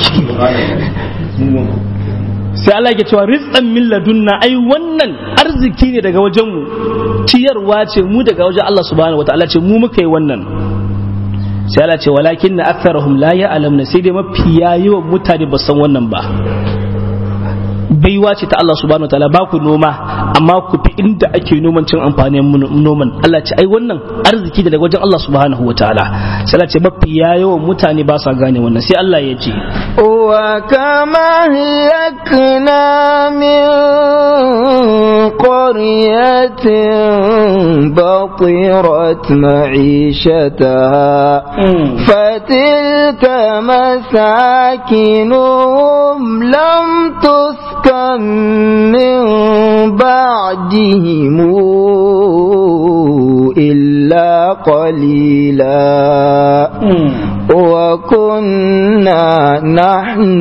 sai Allah ke cewa rizqan min ladunna ai wannan arziki ne daga wajen mu ciyarwa ce mu daga wajen Allah subhanahu wataala ce mu muka yi wannan sai Allah ce walakin na aktharuhum la ya'lamuna sai dai mafiya yawan mutane ba san wannan ba baiwa ce ta Allah subhanahu wataala ba ku noma amma ku fi inda ake noman cin amfanin noman Allah ce ai wannan arziki daga wajen Allah subhanahu wataala sai Allah ce mafiya yawan mutane ba sa gane wannan sai Allah ya ce وكما أهلكنا من قرية بطرت معيشتها فتلك مساكنهم لم تسكن من بعدهم إلا قليلا وكنا نحن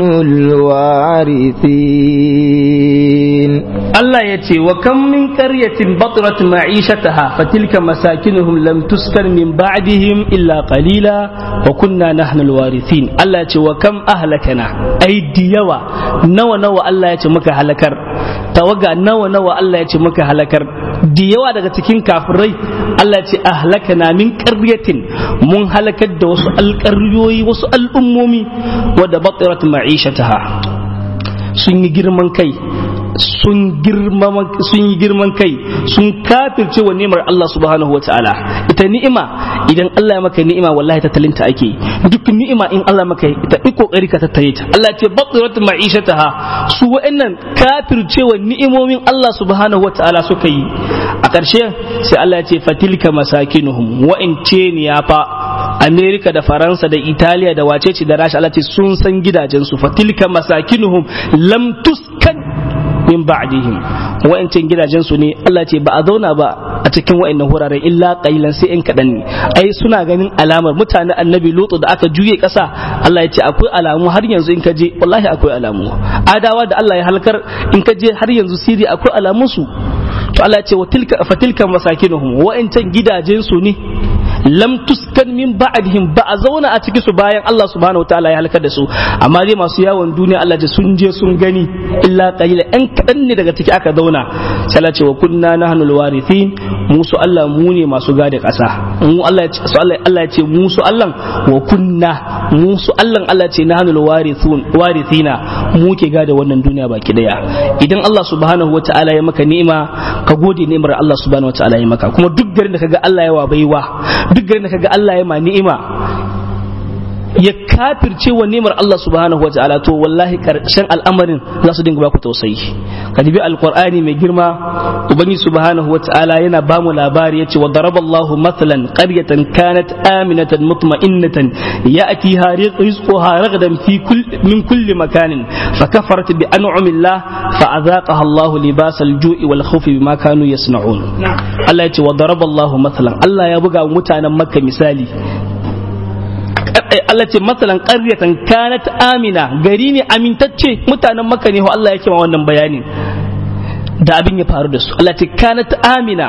الوارثين الله يتي وكم من قرية بطرت معيشتها فتلك مساكنهم لم تسكن من بعدهم إلا قليلا وكنا نحن الوارثين الله يتي وكم أهلكنا أي ديوا نوى نوى الله يتي مكا هلكر توقع نوى نوى الله يتي مكا هلكر da yawa daga cikin kafirai Allah ce ahlakana min qaryatin mun halakar da wasu alƙaryoyi wasu al'ummomi wadda batirat ma'ishataha sun yi girman kai sun sun yi girman kai sun kafirce wa ni'imar Allah subhanahu wata'ala ita ni'ima idan Allah ya maka ni'ima wallahi tattalinta ake duk ni'ima in Allah maka ita yi kokari ka tattare ta Allah ce batirat ma'ishataha su wa'annan kafirce wa ni'imomin Allah subhanahu wata'ala suka yi a ƙarshe sai Allah ya ce fatilka masakinuhum wa'ince ne ya fa Amerika da Faransa da Italiya da wacece da Rasha Allah ce sun san gidajensu fatilka masakinuhum lam tuskan min ba'dihim wa'ancan gidajen su ne Allah ce ba a zauna ba a cikin wa'annan wuraren illa qailan sai in kadan ne ai suna ganin alamar mutanen annabi lutu da aka juye kasa Allah ya ce akwai alamu har yanzu in ka je wallahi akwai alamu adawa da Allah ya halkar in ka je har yanzu siri akwai alamun su to Allah ya ce wa tilka fatilka masakinuhum wa'ancan gidajen su ne lam tuskan min ba'dihim ba a zauna a cikin su bayan Allah subhanahu wataala ya halakar da su amma dai masu yawon duniya Allah ce sun je sun gani illa qalila ɗan kaɗan ne daga ciki aka zauna sai Allah ce wa kunna nahnu alwarithin mu su Allah mu ne masu gada ƙasa mu Allah ya ce Allah ya ce mu su Allah wa kunna mu su Allah Allah ce nahnul warithun warithina mu ke gada wannan duniya baki daya idan Allah subhanahu wata'ala ya maka ni'ima ka gode ni'imar Allah subhanahu wata'ala ya maka kuma duk garin da kaga Allah ya wa baiwa duk garin da kaga Allah ya ma ni'ima ya kafirce wa nemar Allah subhanahu wa ta'ala to wallahi karshen al'amarin za su dinga baku tausayi ka dibi alqur'ani mai girma ubangi subhanahu wa ta'ala yana ba mu labari yace wa daraballahu mathalan qaryatan kanat aminatan mutma'innatan ya'tiha rizquha ragadan fi kull min kulli makanin fakafarat bi an'amillah fa'adhaqaha Allahu libasal ju'i wal khawfi bima kanu yasna'un Allah yace wa daraballahu mathalan Allah ya buga mutanen makka misali Allah ce matsalan ƙaryatan kanat amina gari ne amintacce mutanen maka ne Allah yake ma wannan bayanin da abin ya faru da su Allah ce kanat amina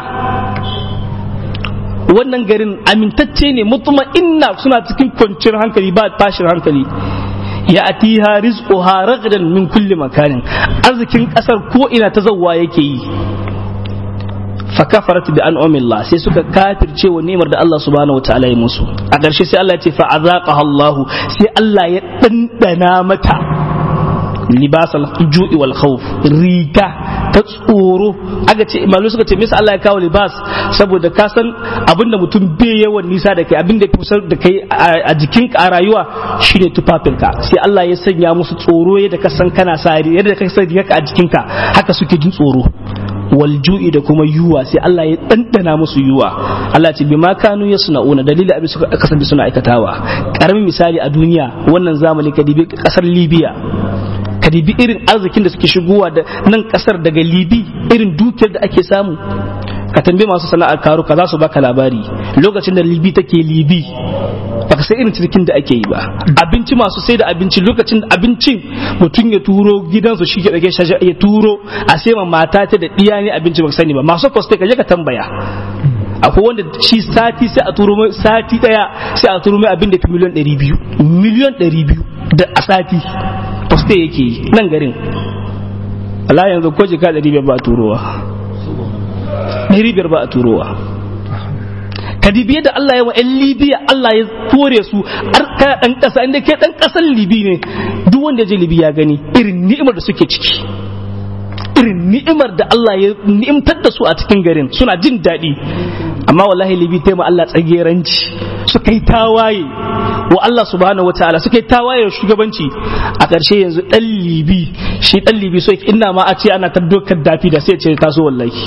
wannan garin amintacce ne mutuma inna suna cikin kwanciyar hankali ba tashin hankali ya atiha rizquha ragadan min kulli makanin arzikin kasar ko ina ta zawwa yake yi fakafarat bi an'amillah sai suka kafirce wa ni'imar da Allah subhanahu wataala ya musu a ƙarshe sai Allah ya ce fa azaqaha Allah sai Allah ya dandana mata libasal ju'i wal khawf riga ta tsoro aka ce malu suka ce misa Allah ya kawo libas saboda ka san abinda mutum bai yawan nisa da kai abinda ya fi da kai a jikinka a rayuwa shine tufafinka sai Allah ya sanya musu tsoro yadda ka san kana sa yadda ka san rigarka a jikinka haka suke jin tsoro walju'i da kuma yuwa sai Allah ya ɗanɗana musu yuwa Allah ce bima kanu ya suna'una dalilin abin suka kasance suna aikatawa karamin misali a duniya wannan zamani ka dibi kasar Libya ka dibi irin arzikin da suke shigowa da nan kasar daga Libi irin dukiyar da ake samu ka tambaye masu sana'ar karo ka za su baka labari lokacin da Libi take Libi baka sai irin cikin da ake yi ba abinci masu sai da abinci lokacin da abincin mutum ya turo gidansu shi ke dake ya turo a sai ma mata ta da diya ne abinci baka sani ba masu poste ka je ka tambaya akwai wanda shi sati sai a turo mai sati daya sai a turo mai abin da fi miliyan 200 miliyan 200 da a sati poste yake yi nan garin Allah yanzu ko jika 500 ba a turowa 500 ba a turowa kadibiye da Allah ya wa 'yan Libya Allah ya kore su har kana dan kasa inda ke dan kasan Libi ne duk wanda ya je Libi ya gani irin ni'imar da suke ciki irin ni'imar da Allah ya ni'imtar da su a cikin garin suna jin daɗi amma wallahi Libi ta ma Allah tsageranci suka yi tawaye wa Allah subhanahu wa ta'ala suka yi tawaye shugabanci a ƙarshe yanzu ɗan Libi shi ɗan Libi so ina ma a ce ana taddokar dafi da sai ce taso wallahi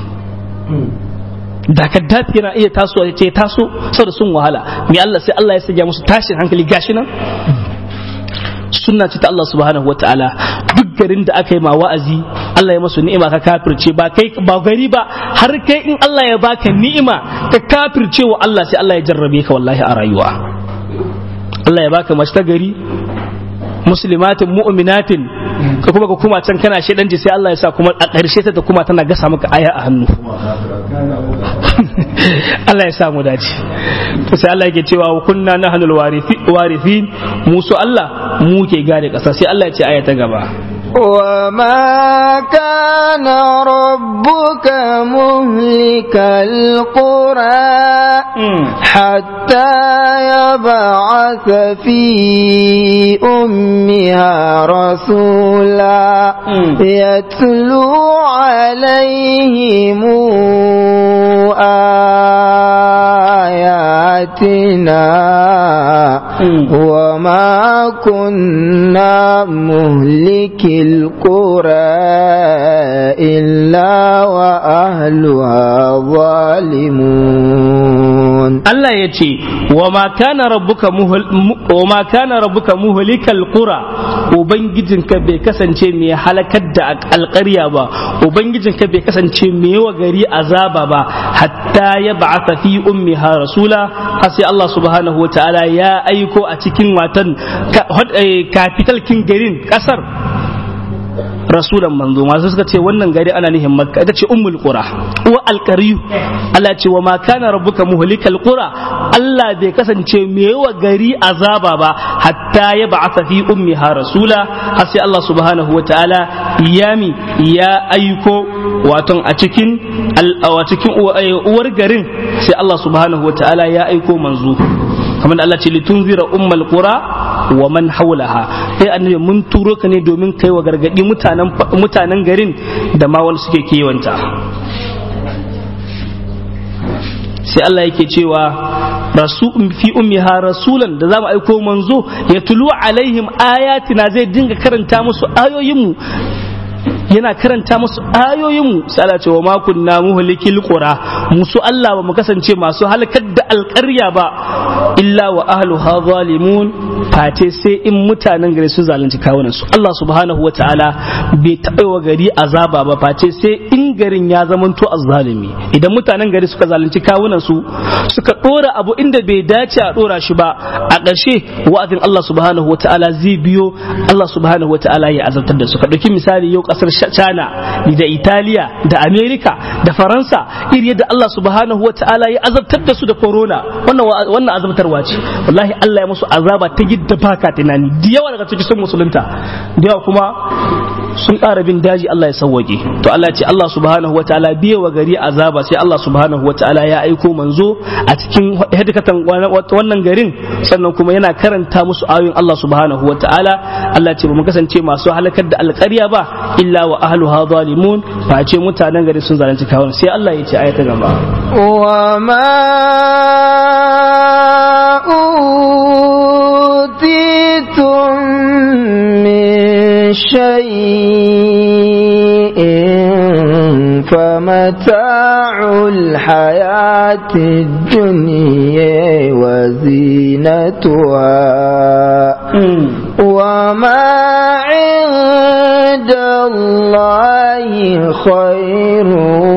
da kaddafi yana iya tasowa ya ce taso saboda sun wahala mai Allah sai Allah ya sanya musu tashin hankali gashi nan sunna ce ta Allah subhanahu wataala duk garin da aka yi ma wa'azi Allah ya masu ni'ima ka kafirce ba kai ba gari ba har kai in Allah ya baka ni'ima ka kafirce wa Allah sai Allah ya jarrabe ka wallahi a rayuwa Allah ya baka mace ta gari muslimatin mu'minatin ka kuma ka kuma can kana shedanci sai Allah ya sa kuma a ƙarshe ta kuma tana gasa maka aya a hannu Allah ya sa mu dace to sai Allah yake cewa wa kunna nahnul warithin mu su Allah mu ke gane ƙasa sai Allah ya ce aya ta gaba وما كان ربك مهلك القرى حتى يبعث في أمها رسولا يتلو عليهم آياتنا وما كنا مهلك القرى إلا وأهلها ظالمون Allah ya ce wa ma kana rabbuka muhlikal qura ubangijinka bai kasance mai halakar da alƙarya ba ubangijinka bai kasance mai wa gari azaba ba hatta ya ba'atha fi ummiha rasula har sai Allah subhanahu wa ta'ala ya aiko a cikin watan capital kin garin kasar rasulan manzo masu suka ce wannan gari ana nihin makka ita ce ummul qura wa alqariyu Allah ce wa ma kana rabbuka muhlikal qura Allah bai kasance mai yawa gari azaba ba hatta ya ba'atha fi ummiha rasula har sai Allah subhanahu wa ta'ala yami ya aiko waton a cikin a cikin uwar garin sai Allah subhanahu wa ta'ala ya aiko manzo kamar Allah ce litunzira ummal qura wa man haulaha sai annabi mun turo ka ne domin kai wa gargadi mutanen mutanen garin da ma wanda suke kewanta sai Allah yake cewa rasu fi ummiha rasulan da zamu aiko manzo ya tulu alaihim ayatina zai dinga karanta musu ayoyinmu yana karanta musu ayoyinmu sai Allah ce wa ma kunna muhlikil qura musu Allah ba mu kasance masu halakar da alƙarya ba illa wa ahluha zalimun face sai in mutanen gari su zalunci kawunan su Allah subhanahu wa ta'ala bai taɓa wa gari azaba ba face sai in garin ya zamanto azzalimi idan mutanen gari suka zalunci kawunan su suka ɗora abu inda bai dace a ɗora shi ba a ƙarshe wa'azin Allah subhanahu wa ta'ala zai biyo Allah subhanahu wa ta'ala ya azabtar da su ka ɗauki misali yau ƙasar China da Italiya da Amerika da Faransa iri yadda Allah subhanahu wa ta'ala ya azabtar da su da corona wannan wannan azabtarwa ce wallahi Allah ya musu azaba ta gidda baka tunani da yawa daga cikin sun musulunta da yawa kuma sun ƙara bin daji Allah ya sauwaƙe to Allah ce Allah subhanahu wa ta'ala biye wa gari azaba sai Allah subhanahu wa ta'ala ya aiko manzo a cikin hadikatan wannan garin sannan kuma yana karanta musu ayoyin Allah subhanahu wa ta'ala Allah ce ba mu kasance masu halakar da alƙarya ba illa wa ahluha zalimun fa ce mutanen gari sun zalunci kawun sai Allah ya ce ayata gaba wa ma utitum min shay'in famata'ul hayati dunya wa zinatuha وما عند الله خير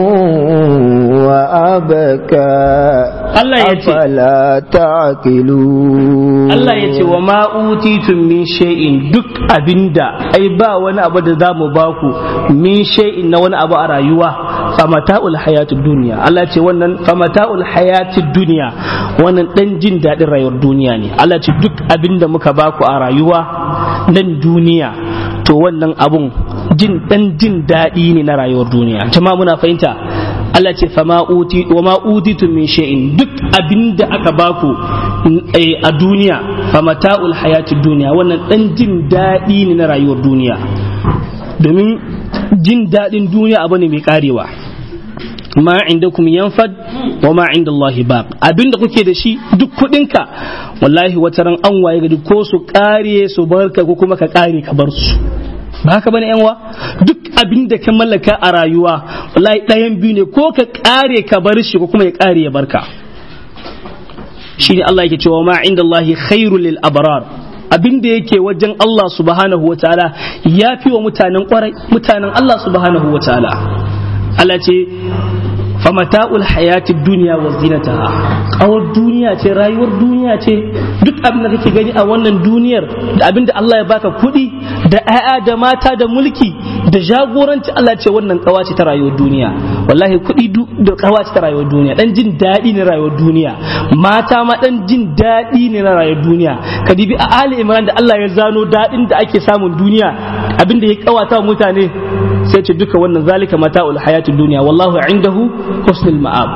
وأبكى Allah ya ce أفلا تعقلون Allah ya ce wa ma utitum min shay'in duk abinda ai ba wani abu da zamu baku min shay'in na wani abu a rayuwa famata'ul hayatid duniya Allah ya ce wannan famata'ul hayatid duniya wannan dan jin dadin rayuwar duniya ne Allah ya ce duk abinda muka baku a rayuwa nan duniya to wannan abun jin dan jin daɗi ne na rayuwar duniya jama'a muna fahimta Allah ce fama uti wa ma utitum min shay'in duk abinda aka baku a duniya famata'ul hayatid duniya wannan dan jin daɗi ne na rayuwar duniya domin jin daɗin duniya abu ne mai karewa ma indakum yanfad wa ma inda Allah baq abinda kuke da shi duk kudinka wallahi wata ran an waye gari ko su kare su barka ko kuma ka kare ka bar su ba haka bane yanwa duk abin da ka mallaka a rayuwa wallahi ɗayan biyu ne ko ka kare ka bar shi ko kuma ya kare ya barka shine Allah yake cewa ma inda Allah khairul lil abrar abin da yake wajen Allah subhanahu wataala ya fi wa mutanen kwarai mutanen Allah subhanahu wataala Allah ce famata'ul hayati duniya wa zinataha kawar duniya ce rayuwar duniya ce duk abin da kake gani a wannan duniyar da abin da Allah ya baka kuɗi da 'ya'ya da mata da mulki da jagoranci Allah ce wannan kawa ce ta rayuwar duniya wallahi kuɗi da kawa ce ta rayuwar duniya dan jin daɗi ne rayuwar duniya mata ma dan jin daɗi ne na rayuwar duniya ka dibi a Ali Imran da Allah ya zano daɗin da ake samun duniya abin da ya kawata mutane sai ce duka wannan zalika mata'ul hayatid duniya wallahu indahu husnul ma'ab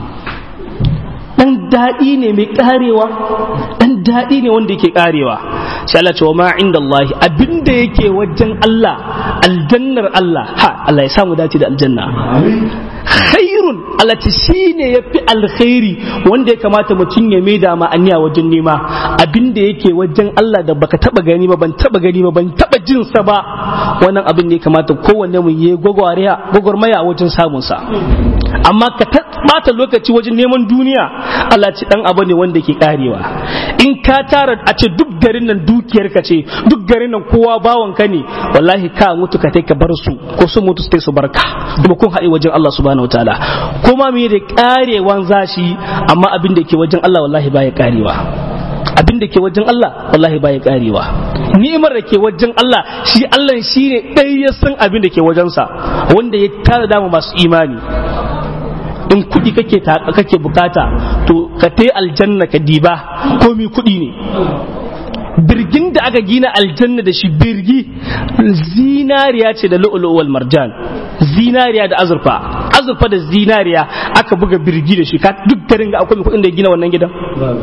dan daɗi ne mai karewa dan daɗi ne wanda yake karewa sai Allah ce wa ma inda Allah abinda yake wajen Allah aljannar Allah ha Allah ya samu dace da aljanna khairun Allah ce shine yafi alkhairi wanda ya kamata mutum ya maida ma aniya wajen nema abinda yake wajen Allah da baka taba gani ba ban taba gani ba ban taba jin sa ba wannan abin ne ya kamata kowanne mu yi gwagwarmaya wajen samun sa amma ka bata lokaci wajen neman duniya Allah ce dan abu ne wanda ke karewa in ka tara a ce duk garin nan dukiyar ka ce duk garin nan kowa bawan ka ne wallahi ka mutu ka ka bar su ko su mutu sai su barka kuma kun haɗe wajen Allah subhanahu wataala kuma me da karewan zashi amma abin da ke wajen Allah wallahi baya karewa abin da ke wajen Allah wallahi baya karewa ni'imar da ke wajen Allah shi Allah shi ne ɗaya ya san abin da ke wajensa wanda ya tara dama masu imani in kuɗi kake kake bukata to ka tai aljanna ka diba komi kuɗi ne birgin da aka gina aljanna da shi birgi zinariya ce da lu'ulu wal marjan zinariya da azurfa azurfa da zinariya aka buga birgi da shi ka duk garin ga akwai kuɗin da ya gina wannan gidan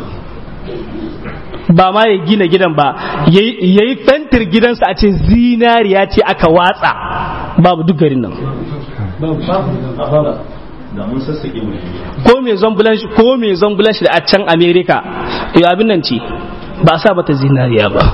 ba ma ya gina gidan ba ya yi fentir gidansa a ce zinariya ce aka watsa babu duk garin nan ko mai zambulan shi ko mai zambulan shi da a can america ya abin nan ce ba a sa mata zinariya ba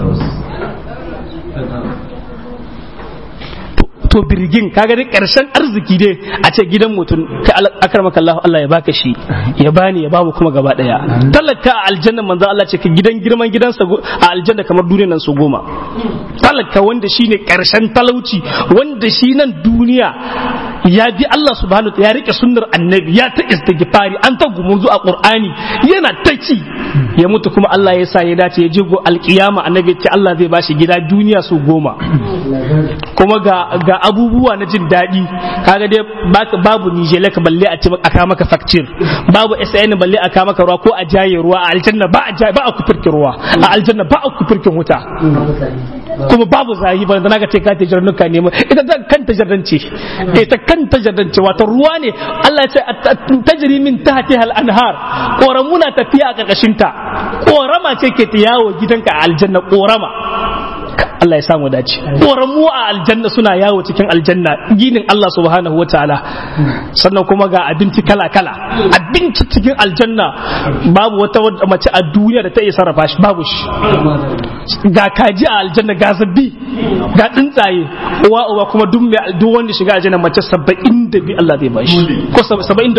to birgin kaga dai karshen arziki dai a ce gidan mutum ka akramaka Allah Allah ya baka shi ya bani ya bamu kuma gaba daya talaka a aljanna manzo Allah ce ka gidan girman gidansa a aljanna kamar duniyar nan su goma talaka wanda shine karshen talauci wanda shi nan duniya ya bi Allah subhanahu ya rike sunnar annabi ya ta istighfari an ta gumurzu a qur'ani yana ta ci ya mutu kuma Allah ya sa ya dace ya je go alkiyama annabi ya ce Allah zai bashi gida duniya su goma kuma ga ga abubuwa na jin daɗi kaga dai babu nijele ka balle a ce aka maka fakcir babu SN balle aka maka ruwa ko a jaye ruwa a aljanna ba a ba a kufirkin ruwa a aljanna ba a kufirkin wuta kuma babu zahi ba zana ka ce ka ta jarnuka ne ita ta kanta jarrance ita kanta jarrance wato ruwa ne Allah ya ce tajri min tahtiha al-anhar koramuna tafiya a karkashin ta korama ce ke ta yawo gidanka a aljanna korama Allah ya samu dace koramu a aljanna suna yawo cikin aljanna ginin Allah subhanahu wa ta'ala sannan kuma ga abinci kala kala abinci cikin aljanna babu wata mace a duniya da ta iya sarrafa shi babu shi ga kaji a aljanna ga zabbi ga tsuntsaye uwa uwa kuma duk mai duk wanda shiga aljanna mace 72 Allah zai bashi ko 73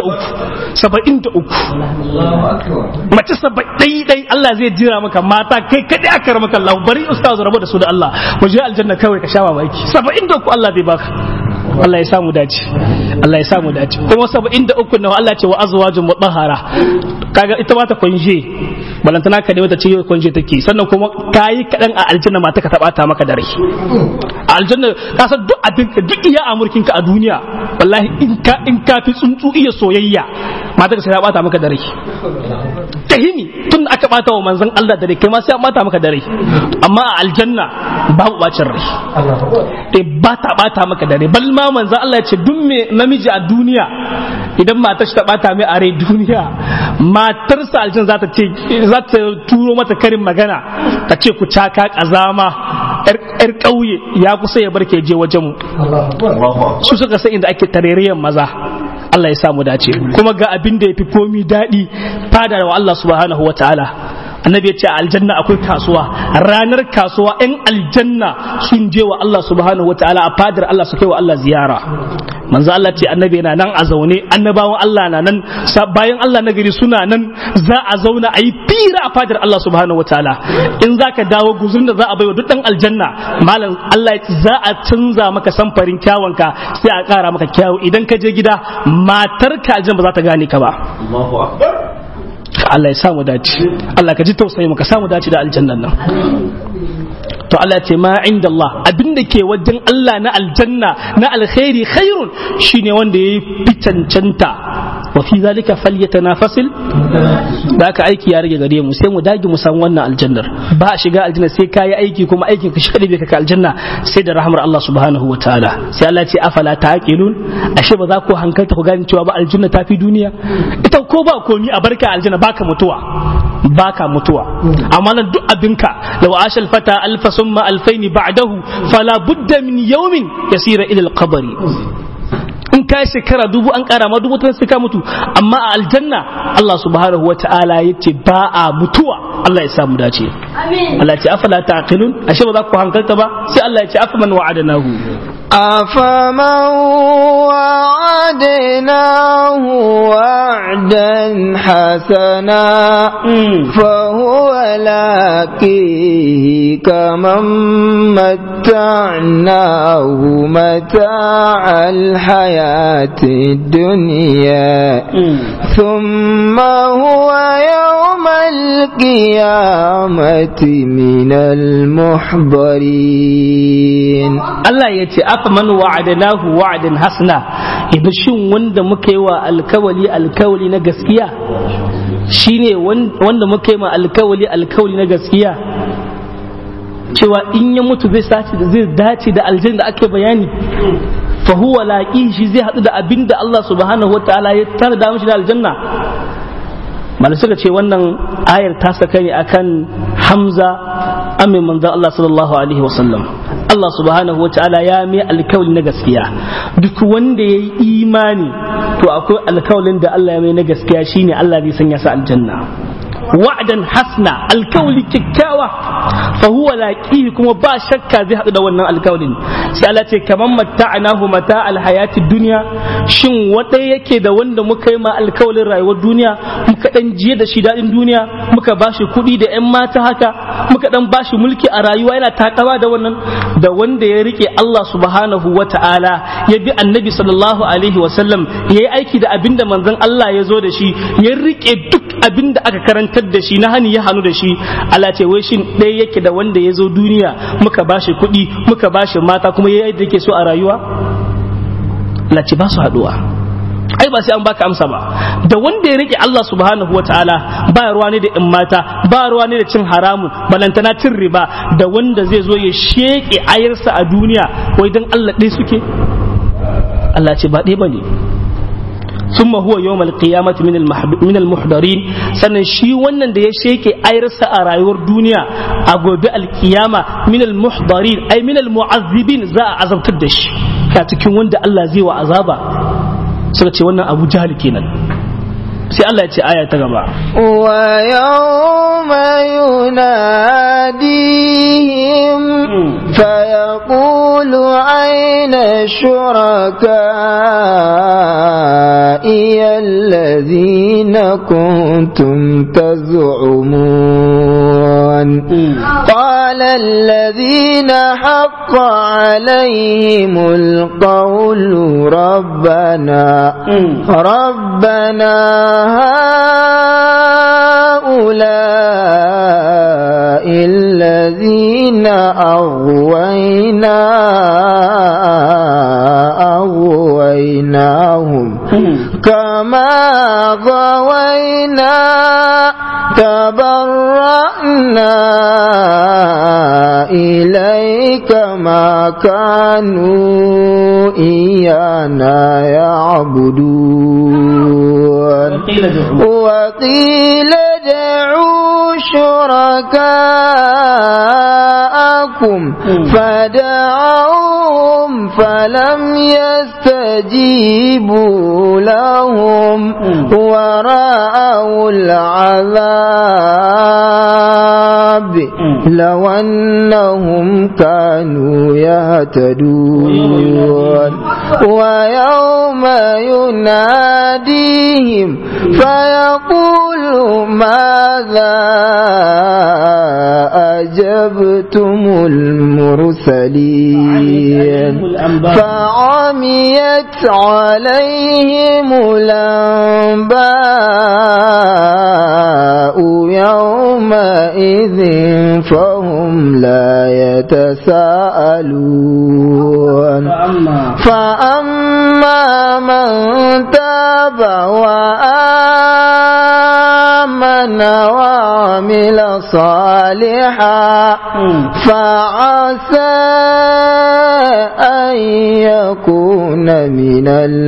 73 mace 70 dai Allah zai jira maka mata kai kadai aka maka Allah bari ustaz rabu da su da Allah mu je aljanna kawai ka sha mamaki 73 Allah zai baka Allah ya samu dace Allah ya samu dace kuma 73 na Allah ce wa azwajun mutahhara kaga ita ma ta kunje balantana ka wata ce kunje take sannan kuma kayi kadan a aljanna mata ka tabata maka da rai a aljanna ka san duk abin ka duk iya amurkin ka a duniya wallahi in ka in ka fi tsuntsu iya soyayya mata ka sai ta bata maka da rai tahimi tun aka bata wa manzon Allah da rai kai ma sai an bata maka da rai amma a aljanna babu bacin rai eh ba ta bata maka da rai bal ma manzon Allah ya ce duk me namiji a duniya idan matar shi ta bata mai a rai duniya matarsa aljanna za ta ce za ta turo mata karin magana ta ce ku caka kazama yar ƙauye ya kusa ya barke je wajen mu su suka san inda ake tarerayen maza Allah ya samu dace kuma ga abin da ya fi komi daɗi fada wa Allah subhanahu wa ta'ala annabi ya ce a aljanna akwai kasuwa ranar kasuwa yan aljanna sun je wa Allah subhanahu wa ta'ala a fadar Allah su kai wa Allah ziyara manzo Allah ce annabi yana nan a zaune annabawan Allah na nan bayan Allah na gari suna nan za a zauna a yi fira a fadar Allah subhanahu wa ta'ala in za ka dawo guzurin da za a baiwa duk dan aljanna malam Allah za a canza maka samfarin kyawunka sai a kara maka kyawu idan ka je gida matarka aljanna ba za ta gane ka ba Allahu akbar Allah ya samu dace Allah ka ji tausayi mu ka samu dace da aljannan nan to Allah ce ma inda Allah abinda ke wajen Allah na aljanna na alkhairi khairun shine wanda yayi fitancanta wa fi zalika falyatanafasil da aka aiki ya rage gare mu sai mu dage mu san wannan aljannar ba a shiga aljanna sai ka yi aiki kuma aikin ka shi bai ka aljanna sai da rahmar Allah subhanahu wa ta'ala sai Allah ce afala taqilun ashe ba za ku hankalta ku gane cewa ba aljanna ta fi duniya ita ko ba komi a barka aljanna baka mutuwa baka mutuwa amma nan duk abinka law ashal fata alfa summa alfaini ba'dahu fala budda min yawmin yasira ila al-qabri in ka shekara dubu an kara ma dubu sai ka mutu amma a aljanna Allah subhanahu wata'ala yace ba a mutuwa Allah ya sa mu dace Allah ya ce afala taqilun ashe ba za ku hankalta ba sai Allah ya ce afaman wa'adnahu أفمن وعدناه وعدا حسنا فهو لاقيه كمن متعناه متاع الحياة الدنيا ثم هو يوم القيامة القيامة من المحضرين Allah ya ce afa man wa'adnahu wa'dan hasna idan shin wanda muka yi wa alkawali alkawali na gaskiya shine wanda muka yi ma alkawali alkawali na gaskiya cewa in ya mutu zai sace da zai dace da aljanna da ake bayani fa huwa laqi shi zai hadu da abinda Allah subhanahu wataala ya tara da mishi da aljanna malai suka ce wannan ayar ta saka ne akan Hamza amin manzon Allah sallallahu alaihi wasallam Allah subhanahu wa ta'ala ya mai alkawali na gaskiya duk wanda ya yi imani to akwai alkawalin da Allah ya mai na gaskiya shine Allah zai sanya sa aljanna wa'dan hasna alkawali kyakkyawa fa huwa laqihi kuma ba shakka zai hadu da wannan alkawalin sai Allah ce kaman matta'nahu mata alhayati dunya shin wanda yake da wanda muka yi ma alkawalin rayuwar duniya muka dan jiye da shi dadin duniya muka bashi kuɗi da yan mata haka muka dan bashi mulki a rayuwa yana takawa da wannan da wanda ya rike Allah subhanahu wa ta'ala ya bi annabi sallallahu alaihi wa sallam ya yi aiki da abinda manzon Allah ya zo da shi ya rike duk abinda aka karantar da shi na hani ya hannu da shi Allah ce wai shin ɗaya yake da wanda ya zo duniya muka bashi kuɗi muka bashi mata kuma ya yadda yake so a rayuwa Allah ce ba su haɗuwa ai ba sai an baka amsa ba da wanda ya rike Allah subhanahu wataala ba ruwa ne da in mata ba ruwa ne da cin haramun balantana cin riba da wanda zai zo ya sheke ayarsa a duniya wai dan Allah ɗaya suke Allah ce ba ɗaya bane ثم هو يوم القيامة من من المحضرين sannan shi wannan da ya sheke ayarsa a rayuwar duniya a gobe alkiyama min almuhdarin ay min almu'azzibin za a azabtar da shi ka cikin wanda Allah zai wa azaba suka ce wannan Abu Jahl kenan sai Allah ya ce aya ta gaba wa yawma yunadihim fa yaqulu ayna shuraka'i alladhina kuntum taz'umun qala alladhina haqqa عليهم القول ربنا ربنا هؤلاء الذين أغوينا أغويناهم كما غوينا تبرأنا إليك ما كانوا إيانا يعبدون وقيل ادعوا شركاءكم فدعوهم فلم يستجيبوا لهم ورأوا العذاب لو أنهم كانوا يهتدون ويوم يناديهم فيقول ماذا أجبتم المرسلين فعميت عليهم الأنباء يومئذ فهم لا يتساءلون فأما من تاب وآمن وعمل صالحا فعسى أن يكون من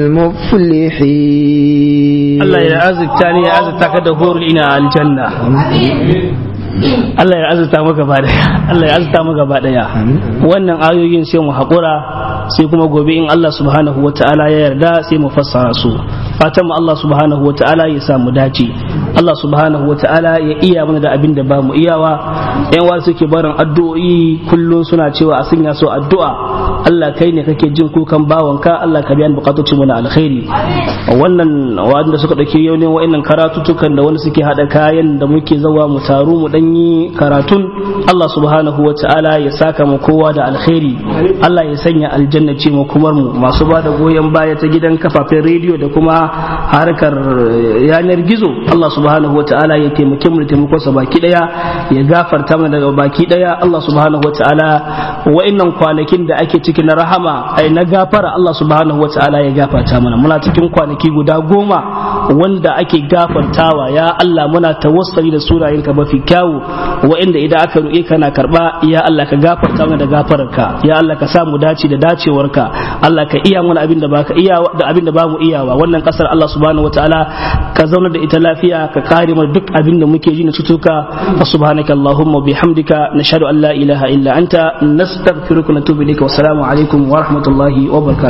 المفلحين الله يعزك تاني يعزك تكدهور إلى الجنة Allah ya azurta mu gaba daya Allah ya azurta mu gaba daya wannan ayoyin sai mu haƙura sai kuma gobe in Allah subhanahu wa ta'ala ya yarda sai mu fassara su fatan mu Allah subhanahu wa ta'ala ya sa mu dace Allah subhanahu wa ta'ala ya iya mana da abin da ba mu iyawa yan wa suke barin addu'o'i kullun suna cewa a sanya su addu'a Allah kai ne kake jin kukan bawanka Allah ka biyan bukatocin mu na alkhairi wannan wanda suka dauke yau ne wa'annan karatutukan da wani suke hada kayan da muke zawa mu taru mu dan yi karatun Allah subhanahu wa ta'ala ya saka mu kowa da alkhairi Allah ya sanya aljanna ce mu kumar mu masu ba da goyon baya ta gidan kafafen rediyo da kuma harkar yanar gizo Allah subhanahu subhanahu wataala ya taimake mu da taimakon sa baki daya ya gafarta mana daga baki daya Allah subhanahu wataala wa'annan kwanakin da ake ciki na rahama ai na gafara Allah subhanahu wataala ya gafarta mana muna cikin kwanaki guda goma wanda ake gafartawa ya Allah muna tawassali da sunayenka mafi kyawu wa'anda idan aka roƙe kana karba ya Allah ka gafarta mana da gafararka ya Allah ka sa mu dace da dacewarka Allah ka iya mana abin da baka iya da abin da bamu iyawa wannan kasar Allah subhanahu wataala ka zauna da ita lafiya ka kare mu duk abin da muke ji na cutuka fa subhanaka allahumma bihamdika nashhadu an la ilaha illa anta nastaghfiruka wa natubu ilayka wa assalamu alaikum wa rahmatullahi wa barakatuh